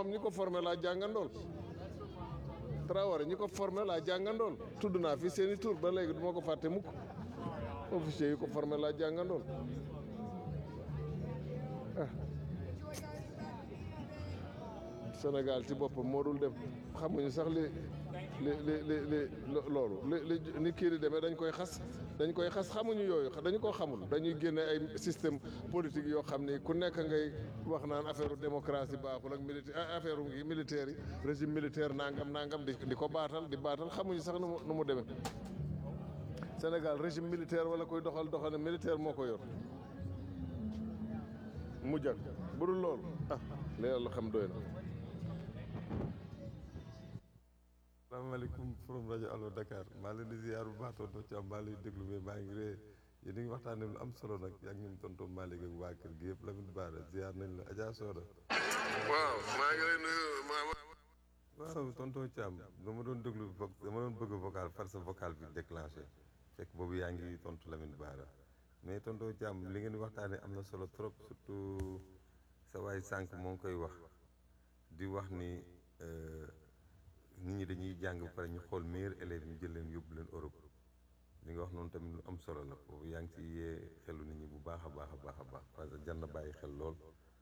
boppam ñi ko formé laa jàngandool Traoré ñi ko formé laa jàngandool tudd naa fi seeni tur ba léegi du ma ko fàtte mukk officier yi ko formé laa jàngandool ah Sénégal ci boppam moo dul dem xamuñu sax li li li li li loolu li li ni kii di demee dañ koy xas dañ koy xas xamuñu yooyu dañu ko xamul dañuy génne ay système politique yoo xam ni ku nekk ngay wax naan affaire démocratie baaxul ak militaire affaire ngi militaire yi régime militaire nangam nangam di di ko baatal di baatal xamuñu sax nu mu nu mu demee Sénégal régime militaire wala koy doxal doxal militaire moo ko yor mu jag bu dul loolu ah li yàlla xam doy na. salaamaaleykum forum rajo Allo Dakar maa leen di ziar bu baax tonton Thiam maa lay déglu mais maa ngi ree yéen a ngi waxtaanee lu am solo nag yaa ngi ñoom tonton Malick ak waa kër gi yëpp Lamine Bara ziar nañ la Adja Soda. waaw maa ngi lay nuyu ma waaw tonton Thiam dama doon déglu vo dama doon bëgg vocal far sa vocal bi déclenché fekk boobu yaa ngi tontu Lamine Bara mais tonton Thiam li ngeen di waxtaanee am na solo trop surtout sa waay sànq moo ngi koy wax di wax ni. nit ñi dañuy jàng ba pare ñu xool meilleurs élèves ñu jël leen yóbbu leen Europe li nga wax noonu tamit lu am solo la foofu yaa ngi ci yee xelu nit ñi bu baax a baax a baax a baax parce que jar na bàyyi xel lool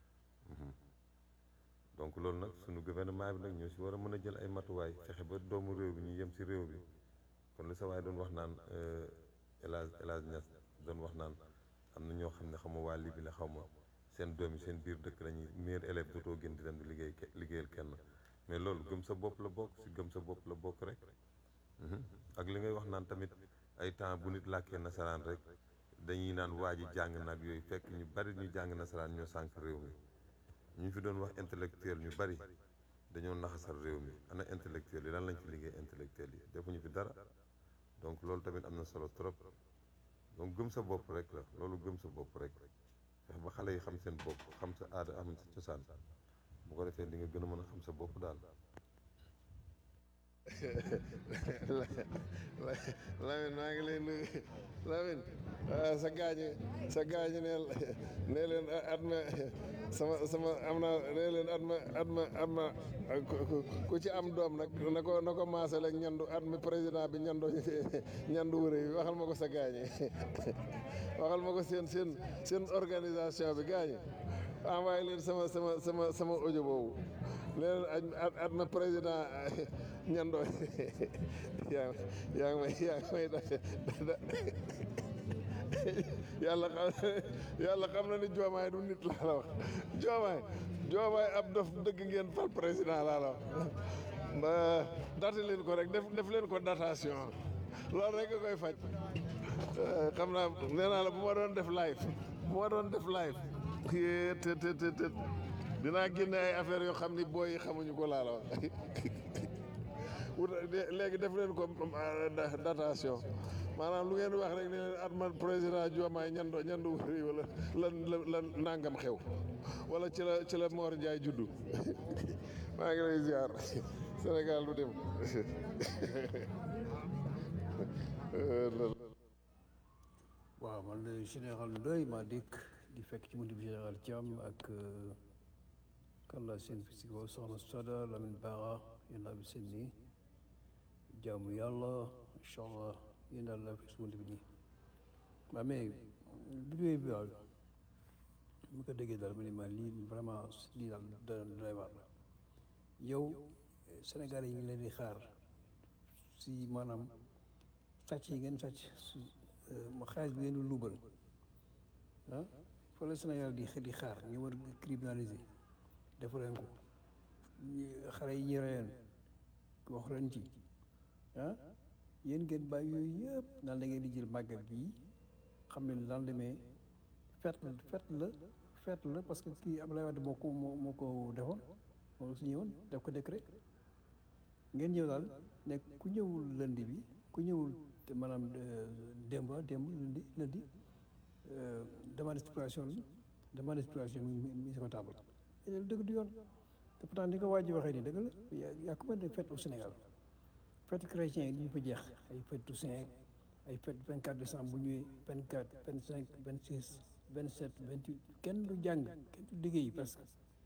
donc loolu nag suñu gouvernement bi nag ñoo si war a mën a jël ay matuwaay fexe ba doomu réew bi ñu yem si réew bi kon li sa waay doon wax naan El Hadj El Hadj Niass doon wax naan am na ñoo xam ne xaw ma waa Libi la xaw ma seen doom yi seen biir dëkk lañuy meilleurs élèves dootoo gën di dem di liggéey liggéeyal kenn mais loolu gëm sa bopp la bokk si gëm sa bopp la bokk rek ak li ngay wax naan tamit ay temps bu nit làkkee nasaraan rek dañuy naan waa ji jàng nag yooyu fekk ñu bari ñu jàng nasaraan ñoo sànq réew mi ñu fi doon wax intellectuel ñu bari dañoo naxasal réew mi ana intellectuel yi lan lañ fi liggéey intellectuel yi defuñu fi dara donc loolu tamit am na solo trop donc gëm sa bopp rek la loolu gëm sa bopp rek fex ba xale yi xam seen bopp xam sa aada am sa cosaan bu ko defee di nga gën a mën a xam sa bopp daal. Lamine maa ngi lay nuyu Lamine sa gaañi sa gaañi neel nee leen at ma sama sama am na nee leen at ma at ma at ma ku ci am doom nag na ko na ko maasal ak ñandu at mi président bi ñandoo ñandu wërë yi waxal ma ko sa gaañi waxal ma ko seen seen seen organisation bi gaañi envoyé leen sama sama sama sama audio boobu leen at at ma président ñandoo yaa yaa ngi may yaa ngi may da yàlla xam yàlla xam na ni joomaay du nit laa la wax joomaay joomaay ab dof dëgg ngeen fal président laa la wax ba date leen ko rek def def leen ko datation loolu rek nga koy faj xam naa nee naa la bu ma doon def live bu ma doon def live yee te te te te dinaa génne ay affaires yoo xam ni booy yi xamuñu ko laa la wax wut léegi def leen ko datation maanaam lu ngeen wax rek ne leen at man président Diomaye ñando ñandu wëri wala lan lan nangam xew wala ci la ci la Mor Ndiaye juddu maa ngi lay ziar Sénégal du dem waaw man la général Ndoye maa dikk di fekk ci buntu bi général Thiam ak kan la seen si kaw soxna Soda Lamine Bara yéen laa bi seen nii jaamu yàlla incha allah yéen daal laa fekk si buntu bi nii waaw mais vidéo bi waaw mu ko déggee daal ma ne ma lii vraiment lii daal da doy waar la yow Sénégal yi ñu leen di xaar si maanaam sàcc yi ngeen sàcc ma xaalis bi ngeen di luubal ah fa la Sénégal di di xaar ñu war criminaliser def leen ko xale yi ñu reyoon wax leen ci ah yéen ngeen bàyyi yooyu yëpp naan da ngeen di jël màggal gii xam ne lendemain fête la fête la fête la parce que kii Abdoulaye Wade moo ko moo moo ko defoon moo su ñëwoon def ko décret ngeen ñëw daal ne ku ñëwul lundi bi ku ñëwul te maanaam démb démb lundi lundi demande d'explication la demande d'explication mi mi sama table loolu dëgg du yoon te pourtant ni ko waa ji waxee nii dëgg la y a combien de fêtes au Sénégal fête chrétien yi ñu fa jeex ay fête Toussaint ay fête 24 décembre bu ñëwee 24 25 26 27 28 kenn du jàng kenn du liggéey parce que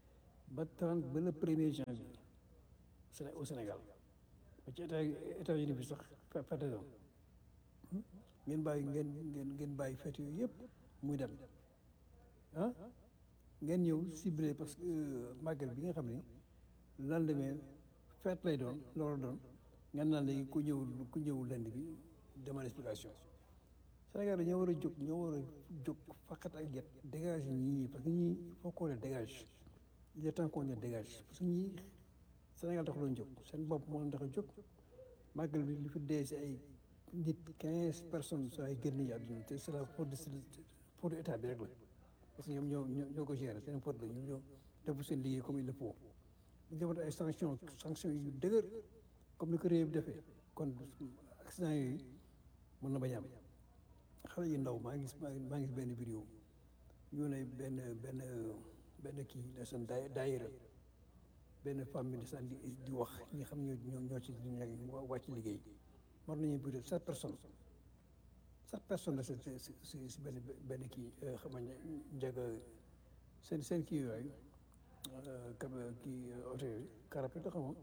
ba trente ba le premier janvier Séné au Sénégal ba ci état États-Unis bi sax fe fete doon ngeen bàyyi ngeen ngeen ngeen bàyyi fête yooyu yëpp muy dem ah ngeen ñëw ciblé parce que màggal bi nga xam ne lendemain fête lay doon loolu doon ngeen naan léegi ku ñëw ku ñëw lend bi demande explication Sénégal dañoo war a jóg ñoo war a jóg faqat ak get dégage ñii parce que ñii il faut qu'on les dégage il est temps qu'on les dégage parce que ñii Sénégal tax doon jóg seen bopp moo leen tax a jóg màggal bi li fi dee si ay nit quinze personnes soo ay génn yi àdduna te c'est la faute de pour état bi rek la parce que ñoom ñoo ñoo ñoo ko gérer seen faute la ñoom ñoo def seen liggéey comme il le faut ñu defoon ay sanctions sanctions yu dëgër comme ni ko réew bi defee kon accident yooyu mën na bañ a am xale yu ndaw maa ngi gis maa ngi gis benn vidéo ñu ne benn benn benn kii de seen daay daayira benn femme bi de seen di di wax ñi xam ñoo ñoo ñoo ci wàcc liggéey war nañu plus de sept personnes sept personnes la si si si benn benn kii xam nga njëg seen seen kii yooyu kab kii oto yooyu carapet la xam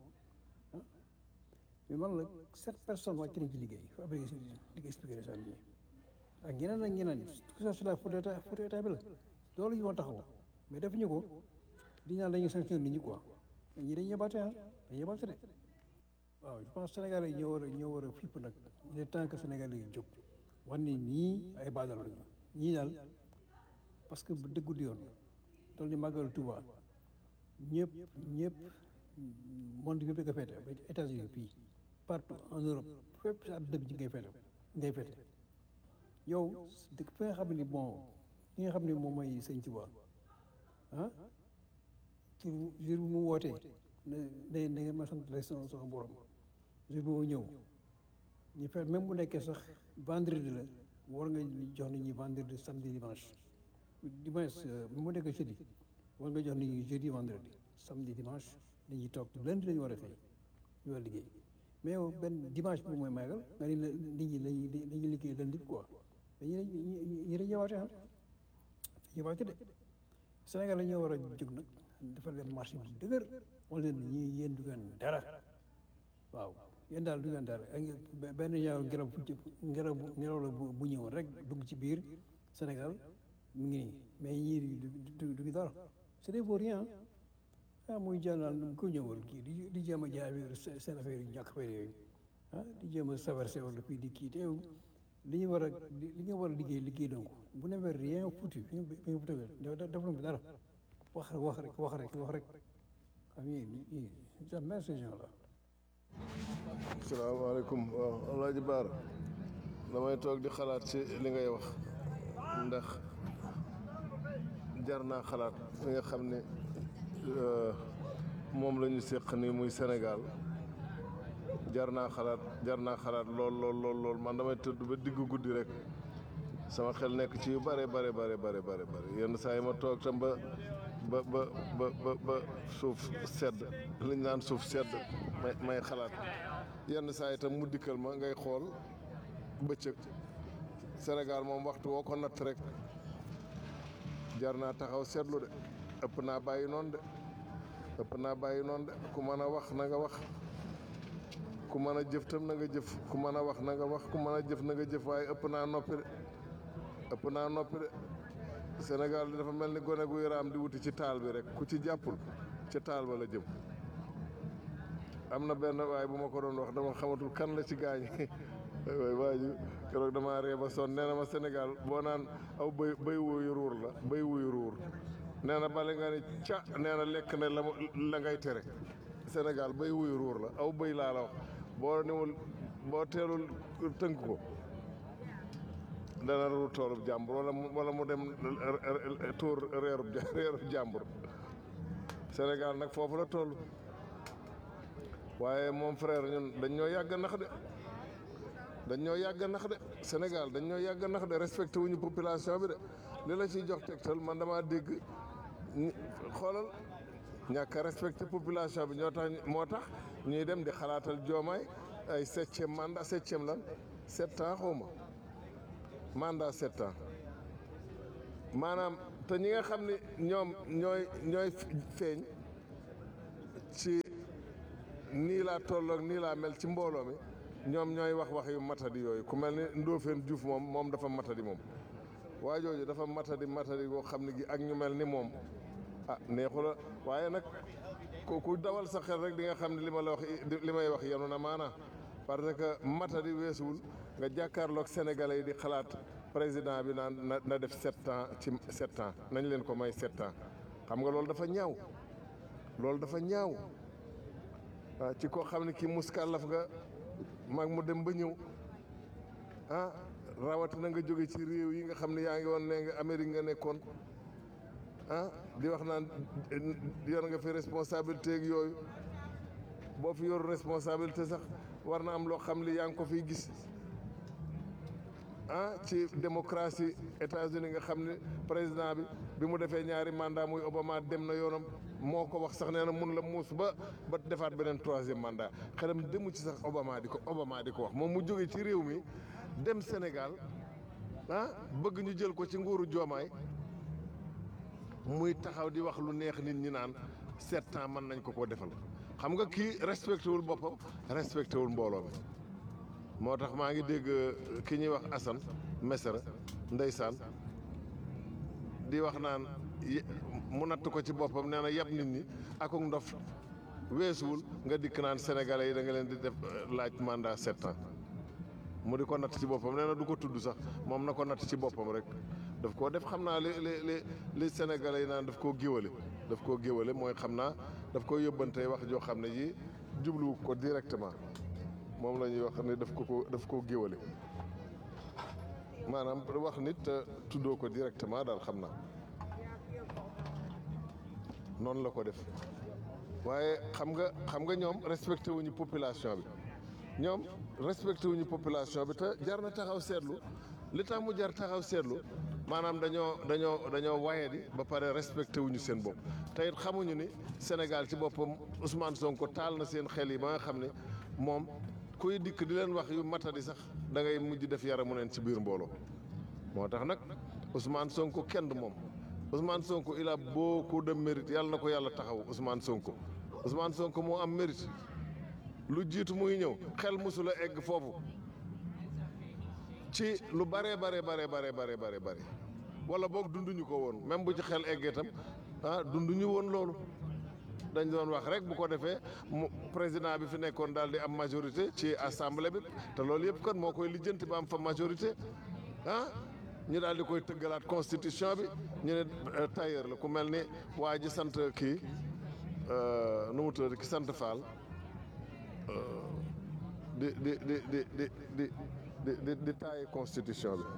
mais man la sept personnes wàcc nañ ci liggéey fa abri si di ko expliqué de seen ak ñeneen ak ñeneen tout ça c'est la faute état faute état bi la loolu ñu woon taxaw mais defuñu ko di ñaan dañuy sanctionné nit ñi quoi ñi dañuy yebaate ah dañuy yebaate de waaw je pense Sénégal yi ñoo war a ñoo war a fipp nag il est temps que Sénégal yi jóg wax ni ñii ay baadal lañu ñii daal parce que bu dëggu di yoon toll ni màggal Touba ñëpp ñëpp monde bi nga feete ba États-Unis fii partout en Europe fépp si àdduna bi ci ngay feete ngay feete yow dëkk fi nga xam ne bon li nga xam ne moom mooy sëñ Touba ah ci jour bu mu wootee ne ne ne nga ma sant la sama sama borom jour boobu ñëw ñu fe même bu nekkee sax vendredi la war nga jox nit ñi vendredi samedi dimanche dimanche mu nekkee jeudi war nga jox nit ñi jeudi vendredi samedi dimanche nit ñi toog lundi la ñu war a xëy ñu war a liggéey mais yow benn dimanche bi mooy màggal nga ni nit ñi lañuy dañuy liggéey lundi quoi dañuy ñi dañ ñëwaate ah ñëwaate de Sénégal la ñoo war a jóg nag defal leen marché bi dëgër wala leen ñii yéen du ngeen dara waaw yéen daal du ngeen dara ak benn ñaaw ngelaw ngelaw ngelaw la bu ñëwoon rek dugg ci biir Sénégal mu ngi nii mais ñii du du dara c'est des vauriens ah muy jàllal ku ñëwal kii di di jéem a jaay seen affaire yu ñàkk affaire yooyu ah di jéem a saverse wala fii di kii teew li ñu war a li ñu war a liggéey liggéey donc bu ne weer rien foutu fi ñu fi ñu tëgal def na dara wax rek wax rek wax rek wax rek xam nga jamais ces gens là. salaamaaleykum waaw Alaaji Baar damay toog di xalaat ci li ngay wax ndax jar naa xalaat fi nga xam ne moom la ñu séq nii muy Sénégal jar naa xalaat jar naa xalaat lool lool lool lool man damay tëdd ba diggu guddi rek sama xel nekk ci yu bare bare bare bare bare bare yenn saa yi ma toog tam ba ba ba ba ba ba suuf sedd li ñu naan suuf sedd may may xalaat yenn saa yi tam mu dikkal ma ngay xool bëccëg Sénégal moom waxtu woo ko natt rek jar naa taxaw seetlu de ëpp naa bàyyi noonu de ëpp naa bàyyi noonu de ku mën a wax na nga wax ku mën a jëf tam na nga jëf ku mën a wax na nga wax ku mën a jëf na nga jëf waaye ëpp naa noppi de ëpp naa noppi de Sénégal di dafa mel ni gone guy raam di wuti ci taal bi rek ku ci jàppul ci taal ba la jëm am na benn waaye bu ma ko doon wax dama xamatul kan la ci gaañ waay waa ji keroog damaa ree ba sonn nee na ma Sénégal boo naan aw bëy bëy wuyu ruur la bëy wuyu ruur nee na bale nga ni ca nee na lekk na la la ngay tere Sénégal bëy wuyu ruur la aw bëy laa la wax boo niwul boo teelul tënk ko dana ruur toolub jàmbur wala mu wala mu dem tuur reerub reerub jàmbur Sénégal nag foofu la toll waaye moom frère ñun dañ ñoo yàgg nax de dañ ñoo yàgg nax de Sénégal dañ ñoo yàgg nax de respecté wuñu population bi de li la ciy jox tegtal man damaa dégg xoolal ñàkk a respecté population bi ñoo tax moo tax ñuy dem di xalaatal joomaay ay septième mandat septième lan sept ans xawma mandat sept ans maanaam te ñi nga xam ne ñoom ñooy ñooy feeñ ci nii laa tolloog nii laa mel ci mbooloo mi ñoom ñooy wax wax yu matadi yooyu ku mel ni Ndofène Diouf moom moom dafa matadi moom waa jooju dafa matadi matadi boo xam ne gi ak ñu mel ni moom ah neexu la waaye nag ku ku dawal sa xel rek di nga xam ne li ma la wax li may wax yenu na maanaa parce que matadi weesuwul nga jàkkaarloog sénégalais yi di xalaat président bi naan na na def sept ans ci sept ans nañ leen ko may sept ans xam nga loolu dafa ñaaw loolu dafa ñaaw ah ci koo xam ne kii muskàllaf nga mag mu dem ba ñëw ah rawatina nga jóge ci réew yi nga xam ne yaa ngi woon nee nga Amérique nga nekkoon ah di wax naan yor nga fi responsabilité ak yooyu boo fi yoru responsabilité sax war na am loo xam li yaa ngi ko fiy gis ah ci démocratie États-Unis nga xam ne président bi bi mu defee ñaari mandat muy Obama dem na yoonam moo ko wax sax nee na mun la muus ba ba defaat beneen troisième mandat xelam demu ci sax Obama di ko Obama di ko wax moom mu jóge ci réew mi dem Sénégal ah bëgg ñu jël ko ci nguuru joomaay muy taxaw di wax lu neex nit ñi naan sept ans mën nañ ko ko defal xam nga kii respecté wul boppam respecté wul mbooloo mi moo tax maa ngi dégg ki ñuy wax Assane Mesere ndeysaan di wax naan mu natt ko ci boppam nee na yab nit ñi ak ndof weesuwul nga dikk naan sénégalais yi da nga leen di def laaj mandat sept ans mu di ko natt ci boppam nee na du ko tudd sax moom na ko natt ci boppam rek daf koo def xam naa li li li li sénégalais yi naan daf koo géwale daf koo géwale mooy xam naa daf ko yóbbantee wax joo xam ne ji jubluwu ko directement moom la ñuy wax ne daf ko ko daf koo géwale maanaam wax nit tuddoo ko directement daal xam naa noonu la ko def waaye xam nga xam nga ñoom respecté wuñu population bi ñoom respecté wuñu population bi te jar na taxaw seetlu li tax mu jar taxaw seetlu maanaam dañoo dañoo dañoo waye di ba pare respecté wuñu seen bopp te it xamuñu ni Sénégal ci boppam Ousmane Sonko taal na seen xel yi ba nga xam ne moom kuy dikk di leen wax yu matadi sax da ngay mujj def yaramu neen ci biir mbooloo moo tax nag Ousmane Sonko kenn du moom Ousmane Sonko il a beaucoup de mérite yàlla na ko yàlla taxaw Ousmane Sonko Ousmane Sonko moo am mérite lu jiitu muy ñëw xel musula egg foofu ci lu bare bare bare bare bare bare bare wala boog dunduñu ko woon même bu ci xel eggee tam ah dunduñu woon loolu dañ doon wax rek bu ko defee mu président bi fi nekkoon daal di am majorité ci assemblée bi te loolu yëpp kon moo koy lijjanti ba am fa majorité ah ñu daal di koy tëggalaat constitution bi ñu ne tailleur la ku mel ni waa ji sant kii nu mu tudd ki sant Fall di di di di di di di di di taaye constitution bi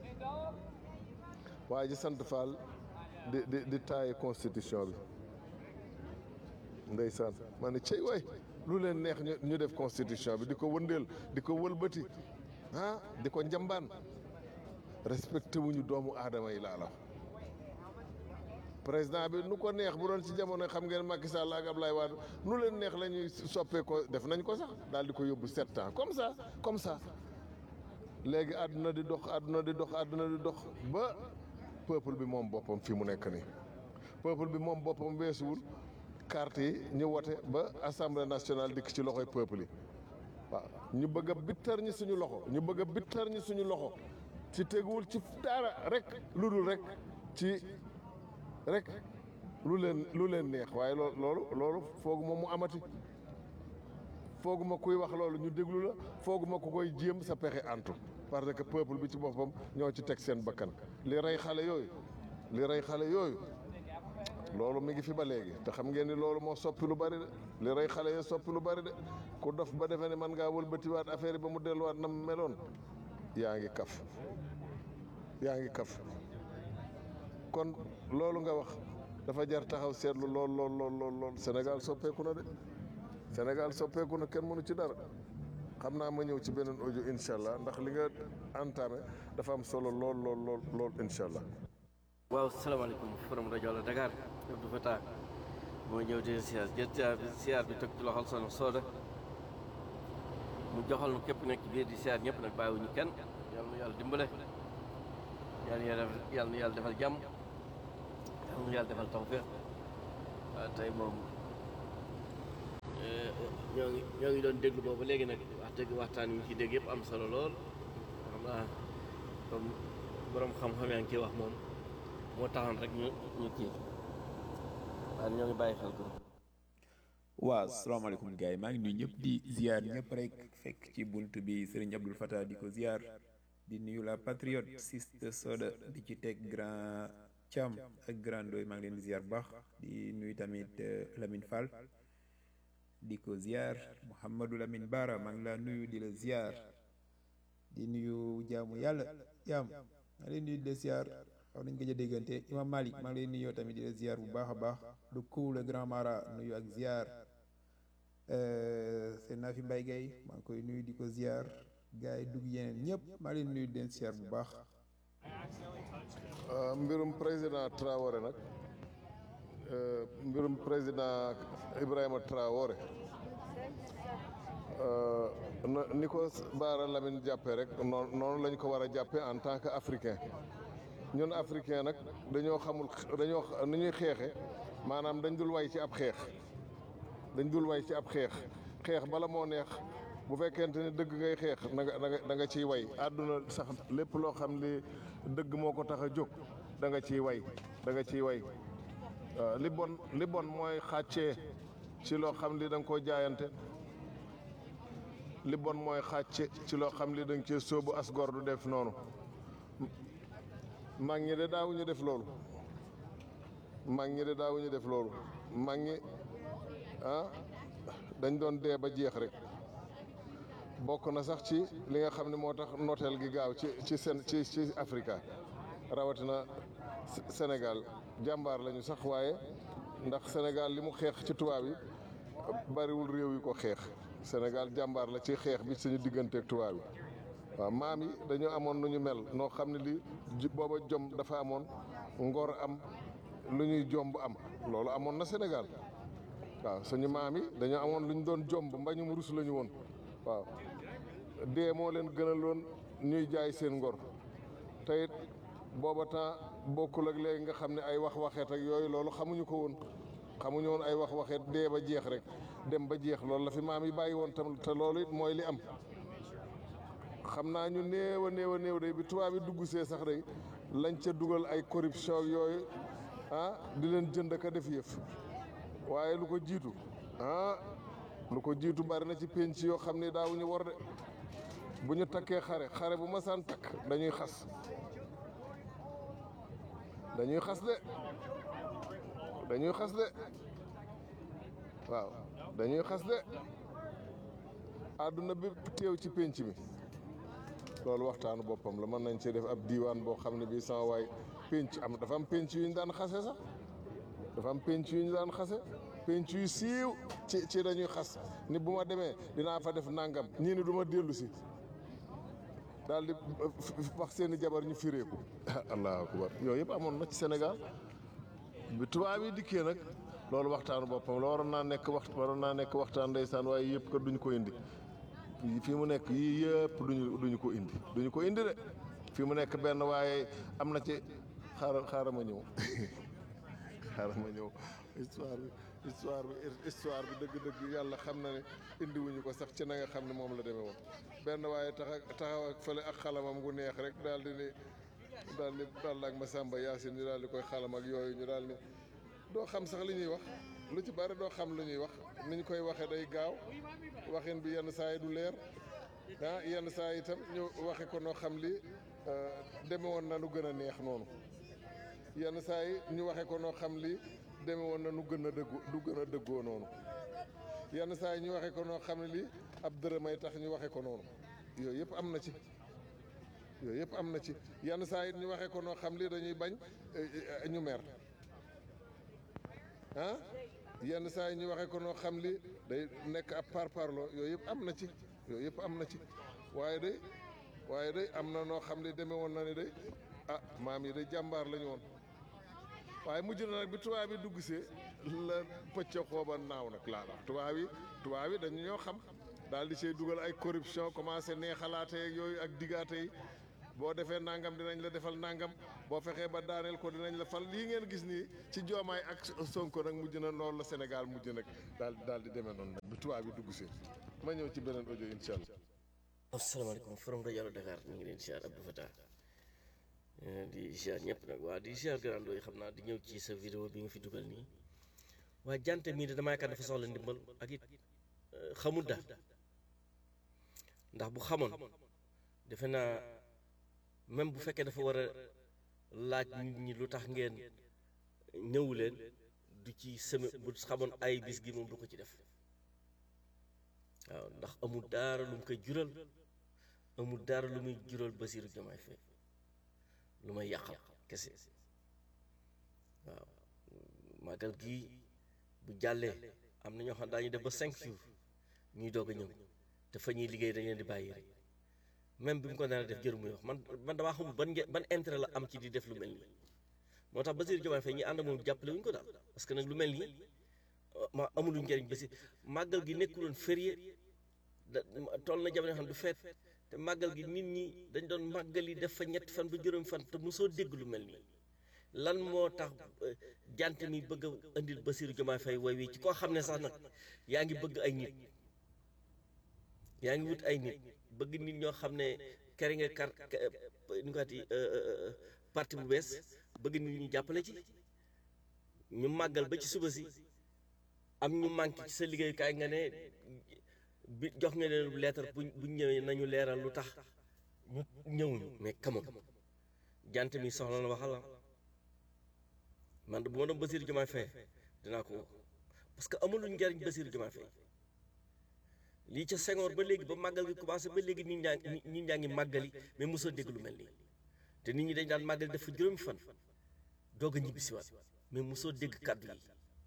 waa ji sant Fall di di di taaye constitution bi ndeysaan ma ne cey waay lu leen neex ñu ñu def constitution bi di ko wëndeel di ko wëlbati ah di ko njambaan respecté wuñu doomu aadama yi laa la président bi nu ko neex bu doon ci jamono xam ngeen Macky Sall ak Ablaye Wade nu leen neex la ñuy soppee ko def nañ ko sax daal di ko yóbbu sept ans comme ça comme ça léegi àdduna di dox àdduna di dox àdduna di dox ba peuple bi moom boppam fii mu nekk nii peuple bi moom boppam weesuwul carte yi ñu wote ba assemblée nationale dikk ci loxoy peuple yi waaw ñu bëgg a bittar ñi suñu loxo ñu bëgg a bittar ñi suñu loxo ci teguwul ci dara rek lu dul rek ci rek lu leen lu leen neex waaye loo loolu loolu fooguma mu amati fooguma kuy wax loolu ñu déglu la fooguma ku koy jéem sa pexe antu parce que peuple bi ci boppam ñoo ci teg seen bakkan li rey xale yooyu li rey xale yooyu loolu mi ngi fi ba léegi te xam ngeen ni loolu moo soppi lu bari de li rey xale yi soppi lu bari de ku dof ba defee ne man ngaa wëlbatiwaat affaire yi ba mu delluwaat na mu meloon yaa ngi kaf yaa ngi kaf kon loolu nga wax dafa jar taxaw seetlu lool lool lool lool lool Sénégal soppeeku na de Sénégal soppeeku na kenn mënu ci dara xam naa ma ñëw ci beneen audio incha allah ndax li nga entamé dafa am solo lool lool lool lool incha allah. waaw salaamaaleykum forum rajo la Dakar Abdou Fatah moo ñëw di siyaar jël siyaar bi siyaar bi teg ci loxol soxna Sooda mu joxal nu képp nekk biir di siyaar ñëpp nag bàyyiwuñu kenn yal na yàlla dimbale yal na yàlla yal na yàlla defal jàmm yal na yàlla defal tawfeex waaw tey moom ñoo ngi ñoo ngi doon déglu boobu léegi nag wax dëgg waxtaan yi ci dégg yëpp am solo lool xam naa comme borom xam-xam yaa ngi ciy wax moom moo taxoon rek ñu ñu kii waaye ñoo ngi bàyyi xel ko. waaw salaamaaleykum gars yi maa ngi nuyu ñëpp di ziar ñëpp rek fekk ci bunt bi Serigne Abdul Fattah di ko ziar di nuyu la patriote Siste Soda di ci teg grand Thiam ak grand Ndoy maa ngi leen di ziar bu baax di nuyu tamit Lamine Fall di ko ziar Mouhamadou Lamine Bara maa ngi laa nuyu di la ziar di nuyu jaamu yàlla jaam maa ngi leen nuyu di la ziar xaw nañ gëj a déggante Imam Malik maa ngi leen nuyu tamit di la ziar bu baax a baax du cool le grand mara nuyu ak ziar seen naa fi Mbaye Gueye maa ngi koy nuyu di ko ziar gars yi dugg yeneen ñëpp maa ngi leen nuyu di leen ziar bu baax. mbirum président Traoré nag mbirum président Ibrahima Traoré na ni ko Baara Lamine jàppee rek noonu noonu lañ ko war a jàppee en tant que africain ñun africain nag dañoo xamul dañoo ni ñuy xeexe maanaam dañ dul way ci ab xeex dañ dul way ci ab xeex xeex bala moo neex bu fekkente ni dëgg ngay xeex na nga da nga da nga ciy way àdduna sax lépp loo xam li dëgg moo ko tax a jóg da nga ciy way da nga ciy way waaw li bon li bon mooy xàccee ci loo xam li da nga koo jaayante li bon mooy xàcce ci loo xam li da nga cee sóobu as gor du def noonu mag ñi de daawuñu def loolu mag ñi de daawuñu def loolu mag ñi ah dañ doon dee ba jeex rek bokk na sax ci li nga xam ne moo tax nooteel gi gaaw ci ci seen ci ci Afrika rawatina Sénégal jàmbaar lañu sax waaye ndax Sénégal li mu xeex ci tubaab yi bariwul réew yi ko xeex Sénégal jàmbaar la ci xeex bi suñu digganteeg tubaab yi waaw maam yi dañoo amoon nu ñu mel noo xam ne li booba jom dafa amoon ngor am lu ñuy jomb am loolu amoon na Sénégal waaw suñu maam yi dañoo amoon lu ñu doon jomb mbañum rus la ñu woon waaw dee moo leen gënaloon ñuy jaay seen ngor te it booba temps bokkul ak léegi nga xam ne ay wax waxeet ak yooyu loolu xamuñu ko woon xamuñu woon ay wax waxeet dee ba jeex rek dem ba jeex loolu la fi maam yi bàyyi woon tam te loolu it mooy li am xam naa ñu néew a néew a néew day bi tubaab yi dugg see sax day lañ ca dugal ay corruption yooyu ah di leen jënd ka def yëf waaye lu ko jiitu ah lu ko jiitu bari na ci penc yoo xam ne daawuñu war de bu ñu takkee xare xare bu masaan takk dañuy xas dañuy xas de dañuy xas de waaw dañuy xas de àdduna bi teew ci penc mi loolu waxtaanu boppam la mën nañ ci def ab diiwaan boo xam ne bii sama waay penc am dafa am penc yu ñu daan xase sax dafa am penc yu ñu daan xase penc yu siiw ci ci dañuy xas ni bu ma demee dinaa fa def nangam ñii ni du ma dellu si daal di wax seeni jabar ñu fireeku allahu akbar yooyu yëpp amoon na ci Sénégal bi tubaab yi dikkee nag loolu waxtaanu boppam la waroon naa nekk waxt waroon naa nekk waxtaan ndeysaan waaye yëpp kat duñu ko indi fii mu nekk yii yëpp duñu duñu ko indi duñu ko indi de fii mu nekk benn waaye am na ci xaaral xaaral ma ñëw xaaral ma ñëw histoire bi histoire bi histoire bi dëgg-dëgg yàlla xam na ne indiwuñu ko sax ci na nga xam ne moom la demee woon benn waaye taxa taxaw ak fële ak xalamam gu neex rek daal di ni daal di daal ak Masamba Yaasin ñu daal di koy xalam ak yooyu ñu daal ni doo xam sax li ñuy wax lu ci bari doo xam lu ñuy wax ni ñu koy waxee day gaaw waxin bi yenn saa yi du leer ah yenn saa yi itam ñu waxe ko noo xam li deme woon na nu gën a neex noonu yenn saa yi ñu waxe ko noo xam li deme woon na nu gën a dëggu du gën a dëggoo noonu yenn saa yi ñu waxe ko noo xam ne li ab dërëmay tax ñu waxe ko noonu yooyu yëpp am na ci yooyu yëpp am na ci yenn saa yi ñu waxe ko noo xam li dañuy bañ ñu mer ah yenn saa yi ñu waxee ko noo xam li day nekk ab parparloo yooyu yëpp am na ci yooyu yëpp am na ci waaye day waaye day am na noo xam li demee woon na ne day ah maam yi day jàmbaar la ñu woon waaye mujj na nag bi tubaab yi dugg see la pëcc xooba naaw nag laa wax tubaab yi tubaab yi dañu ñoo xam daal di see dugal ay corruption commencé nee xalaate ak yooyu ak digaate yi boo defee nangam dinañ la defal nangam boo fexee ba daaneel ko dinañ la fal lii ngeen gis nii ci joomaay ak Sonko nag mujj na loolu la Sénégal mujj nag daal daal di demee noonu nag bu tubaab bi dugg si ma ñëw ci beneen audio incha allah. asalaamaaleykum forom rajo Dakar ñu ngi leen siyaar Abdou Fatah di siyaar ñëpp nag waa di siyaar grando yi xam naa di ñëw ci sa vidéo bi nga fi dugal nii waaye jante mii de damaa yaakaar dafa soxla ndimbal ak it xamul daal ndax bu xamoon defe naa même bu fekkee dafa war a laaj nit ñi lu tax ngeen ñëwu leen du ci seme bu xamoon ay bis gi moom du ko ci def waaw ndax amul daara lu mu koy jural amul daara lu muy jural Basiiru Jomaay Fay lu may yàqal kese waaw màggal gii bu jàllee am na ñoo xam daañu def ba cinq jours ñuy doog a ñëw te fa ñuy liggéey dañ leen di bàyyi rek même bi mu ko nar a def jëru muy wax man man damaa xamul ban nge ban intérêt la am ci di def lu mel nii moo tax Basiiru Jomaay Fay ñi ànd moom jàppale wuñ ko daal parce que nag lu mel nii ma amuluñ njëriñ ba si màggal gi nekkuloon férié da toll na jamono xam du feet te màggal gi nit ñi dañ doon màggal yi def fa ñetti fan ba juróom fan te mosoo dégg lu mel nii lan moo tax jant mi bëgg a indil Basiiru Jomaay Fay way wi ci koo xam ne sax nag yaa ngi bëgg ay nit yaa ngi wut ay nit bëgg nit ñoo xam ne kere nga kar ñu ko ati parti bu bees bëgg nit ñu jàppale ci ñu màggal ba ci suba si am ñu manqué ci sa liggéeyukaay nga ne bi jox nga leen leetar bu bu ñëwee nañu leeral lu tax ñu ñëwuñu mais kamam jant mi soxla na waxal la man bu ma doon Basiiru Jomaay Fay dinaa ko parce que amuluñ njariñ Basiiru Jomaay Fay lii ca Senghor ba léegi ba màggal gi commencé ba léegi nit ñaa ngi nit ñaa ngi màggali mais mosoo dégg lu mel nii te nit ñi dañ daan màggali dafa juróomi fan doog a ñibbisiwaat mais mosoo dégg kàddu yi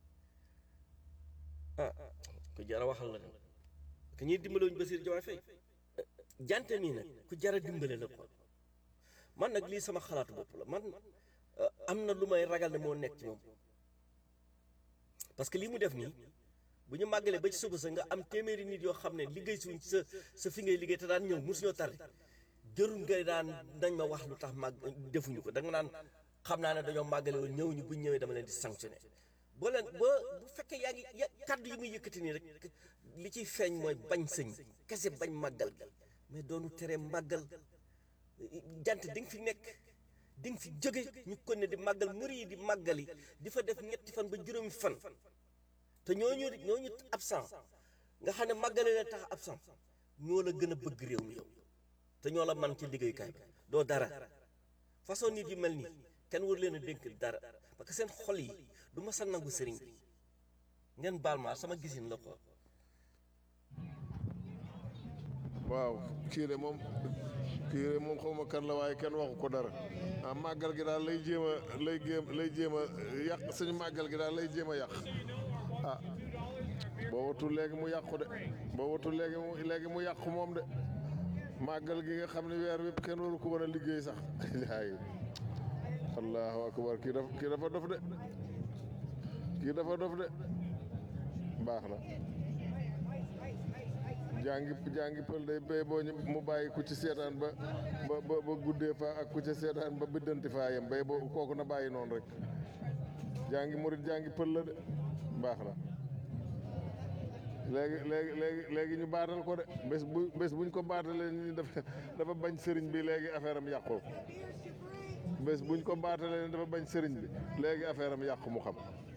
ah ku jara waxal la nag que ñuy dimbale wuñ Basiiru Jomaay Fay jante nii nag ku jara dimbale la quoi man nag lii sama xalaatu bopp la man am na lu may ragal ne moo nekk ci moom parce que lii mu def nii bu ñu màggalee ba ci suba sa nga am téeméeri nit yoo xam ne liggéey suñ sa sa fi ngay liggéey te daan ñëw mosuñoo tardé jërul nga daan nañ ma wax lu tax màgg defuñu ko da nga naan xam naa ne dañoo màggale woon ñëw ñu buñ ñëwee dama leen di sanctionné boo leen boo bu fekkee yaa ngi ya kaddu yi muy yëkkati nii rek li ciy feeñ mooy bañ sëñ kese bañ màggal gi mais doonu tere màggal jant di nga fi nekk di nga fi jóge ñu kon ne di màggal muri yi di màggali di fa def ñetti fan ba juróomi fan te ñooñu ñooñu absent nga xam ne màggale la tax absent ñoo la gën a bëgg réew mi yow te ñoo la man ci liggéeyukaay bi doo dara façon nit yu mel nii kenn war leen a dénk dara parce que seen xol yi du ma sa nangu sëriñ bi ngeen baal ma sama gisin la ko waaw kii de moom kii de moom xawma kan la waaye kenn waxu ko dara ah màggal gi daal lay jéem a lay jéem lay jéem a yàq suñu màggal gi daal lay jéem a yàq ah boo watul léegi mu yàqu de boo watul léegi mu léegi mu yàqu moom de màggal gi nga xam ne weer wépp kenn waru ko war a liggéey sax yaay allahu akbar kii dafa kii dafa dof de kii dafa dof de baax na jàngi jàngi pël day béy boo ñu mu bàyyi ku ci seetaan ba ba ba ba guddee fa ak ku ci seetaan ba biddanti faa yem béy boo kooku na bàyyi noonu rek jàngi murit jàngi pël la de baax na léegi léegi léegi léegi ñu baatal ko de bés bu bés buñ ko baatalee ñu dafa dafa bañ sëriñ bi léegi affaire am yàqu bés buñ ko baatalee dafa bañ sëriñ bi léegi affaire am yàqu mu xam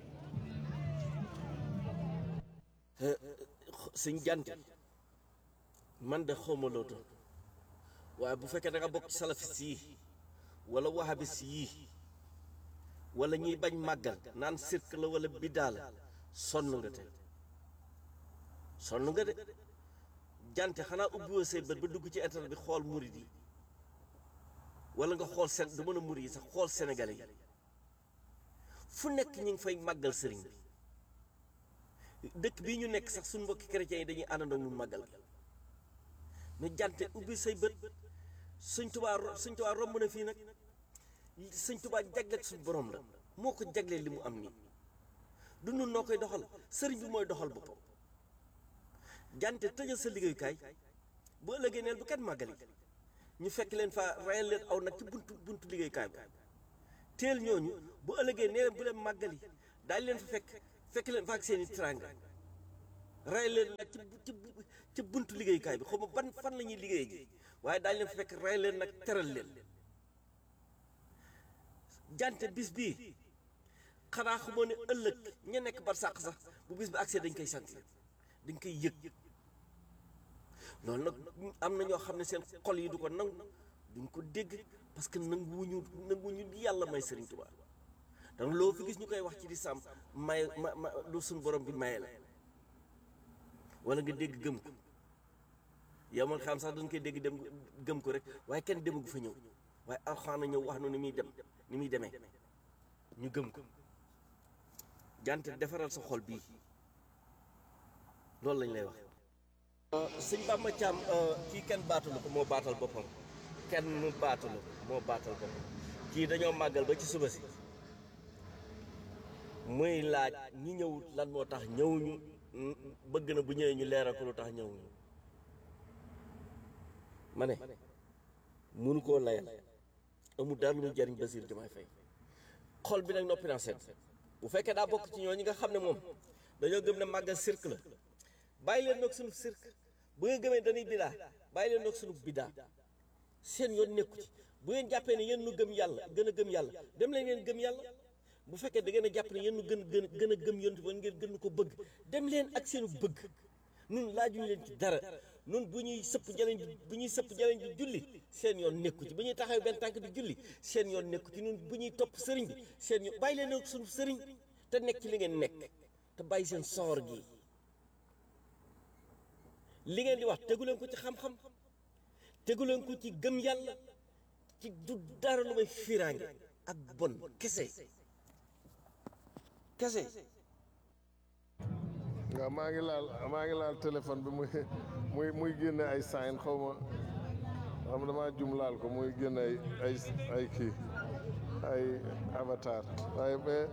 sëñ jant man de xawma loo doon waaye bu fekkee da nga bokk ci salafis yi wala wahabis yi wala ñuy bañ màggal naan sirk la wala biddaa la sonn nga te sonn nga de jante xanaa ubbiwoo say bët ba dugg ci internet bi xool murid yi wala nga xool seen du mën a murid yi sax xool sénégalais yi fu nekk ñu ngi fay màggal sëriñ bi dëkk bii ñu nekk sax suñu mbokki chrétiens yi dañuy àndandoo mun màggal gi mais jante ubbi say bët suñ tubaa ro- suñ tubaa romb na fii nag suñ tubaa jagleeg suñ borom la moo ko jaglee li mu am nii du nun noo koy doxal sëriñ bi mooy doxal boppam jante tëjal sa liggéeyukaay bu ëllëgee neel bu kenn màggali ñu fekk leen fa rayal leen aw nag ci buntu buntu liggéeykaay bi teel ñooñu bu ëllëgee nee leen bu leen màggali daal leen fa fekk fekk leen fa ak seen i tranga rayal leen nag ci bu- ci bu- ci buntu liggéeykaay bi xaw ma ban fan la ñuy liggéey ji waaye daal leen fa fekk rayal leen nag teral leen jante bis bii xanaa xamoo ne ëllëg ña nekk bar sàq sax bu bis bi accès dañ koy sant dañ koy yëg loolu nag am na ñoo xam ne seen xol yi du ko nangu duñ ko dégg parce que nanguwuñu nanguwuñu di yàlla may Serigne Touba donc loo fi gis ñu koy wax ci di sàmm may ma ma lu suñ borom bi maye la wala nga dégg gëm ko yow man xam sax dañ koy dégg dem gëm ko rek waaye kenn demagu fa ñëw waaye alxuraan a ñëw wax nu ni muy dem ni muy demee ñu gëm ko jante defaral sa xol bii loolu lañ lay wax sëñ Bamba Thiam kii kenn baatalu ko moo baatal boppam kenn mu baatalu ko moo baatal boppam kii dañoo màggal ba ci suba si muy laaj ñi ñëwut lan moo tax ñëwuñu mm, bëgg na bu ñëwee ñu leeral ko lu tax ñëwuñu ma ne mënu koo layal amul dara lu muy jariñ Bassirou Diomaye Faye xol bi nag noppi naa seet bu fekkee daa bokk ci ñooñu nga xam ne moom dañoo gëm ne màggal cirque la bàyyi leen nag sunu cirque bu ngeen gëmee dañuy bidaa bàyyi leen nag sunu bidaa seen yoon nekku ci bu ngeen jàppee ne yéen nu gëm yàlla gën a gëm yàlla dem leen ngeen gëm yàlla bu fekkee da ngeen a jàpp ne yéen nu gën gën gën a gëm yonent ba ngeen gën ko bëgg dem leen ak seenu bëgg nun laajuñu leen ci dara nun bu ñuy sëpp jaleñ ji bu ñuy sëpp jaleñ ji julli seen yoon nekku ci bu ñuy taxaw benn tànk di julli seen yoon nekku ci nun bu ñuy topp sëriñ bi seen yoon bàyyi leen nag sunu sëriñ te nekk ci li ngeen nekk te bàyyi seen soor gi li ngeen di wax tegu leen ko ci xam-xam tegu leen ko ci gëm yàlla ci du dara lu may fiiraange ak bon kese kese waaw maa ngi laal maa ngi laal téléphone bi muy muy muy génne ay sign xaw ma xam damaa jum laal ko muy génne ay ay ay kii ay avatar waaye mais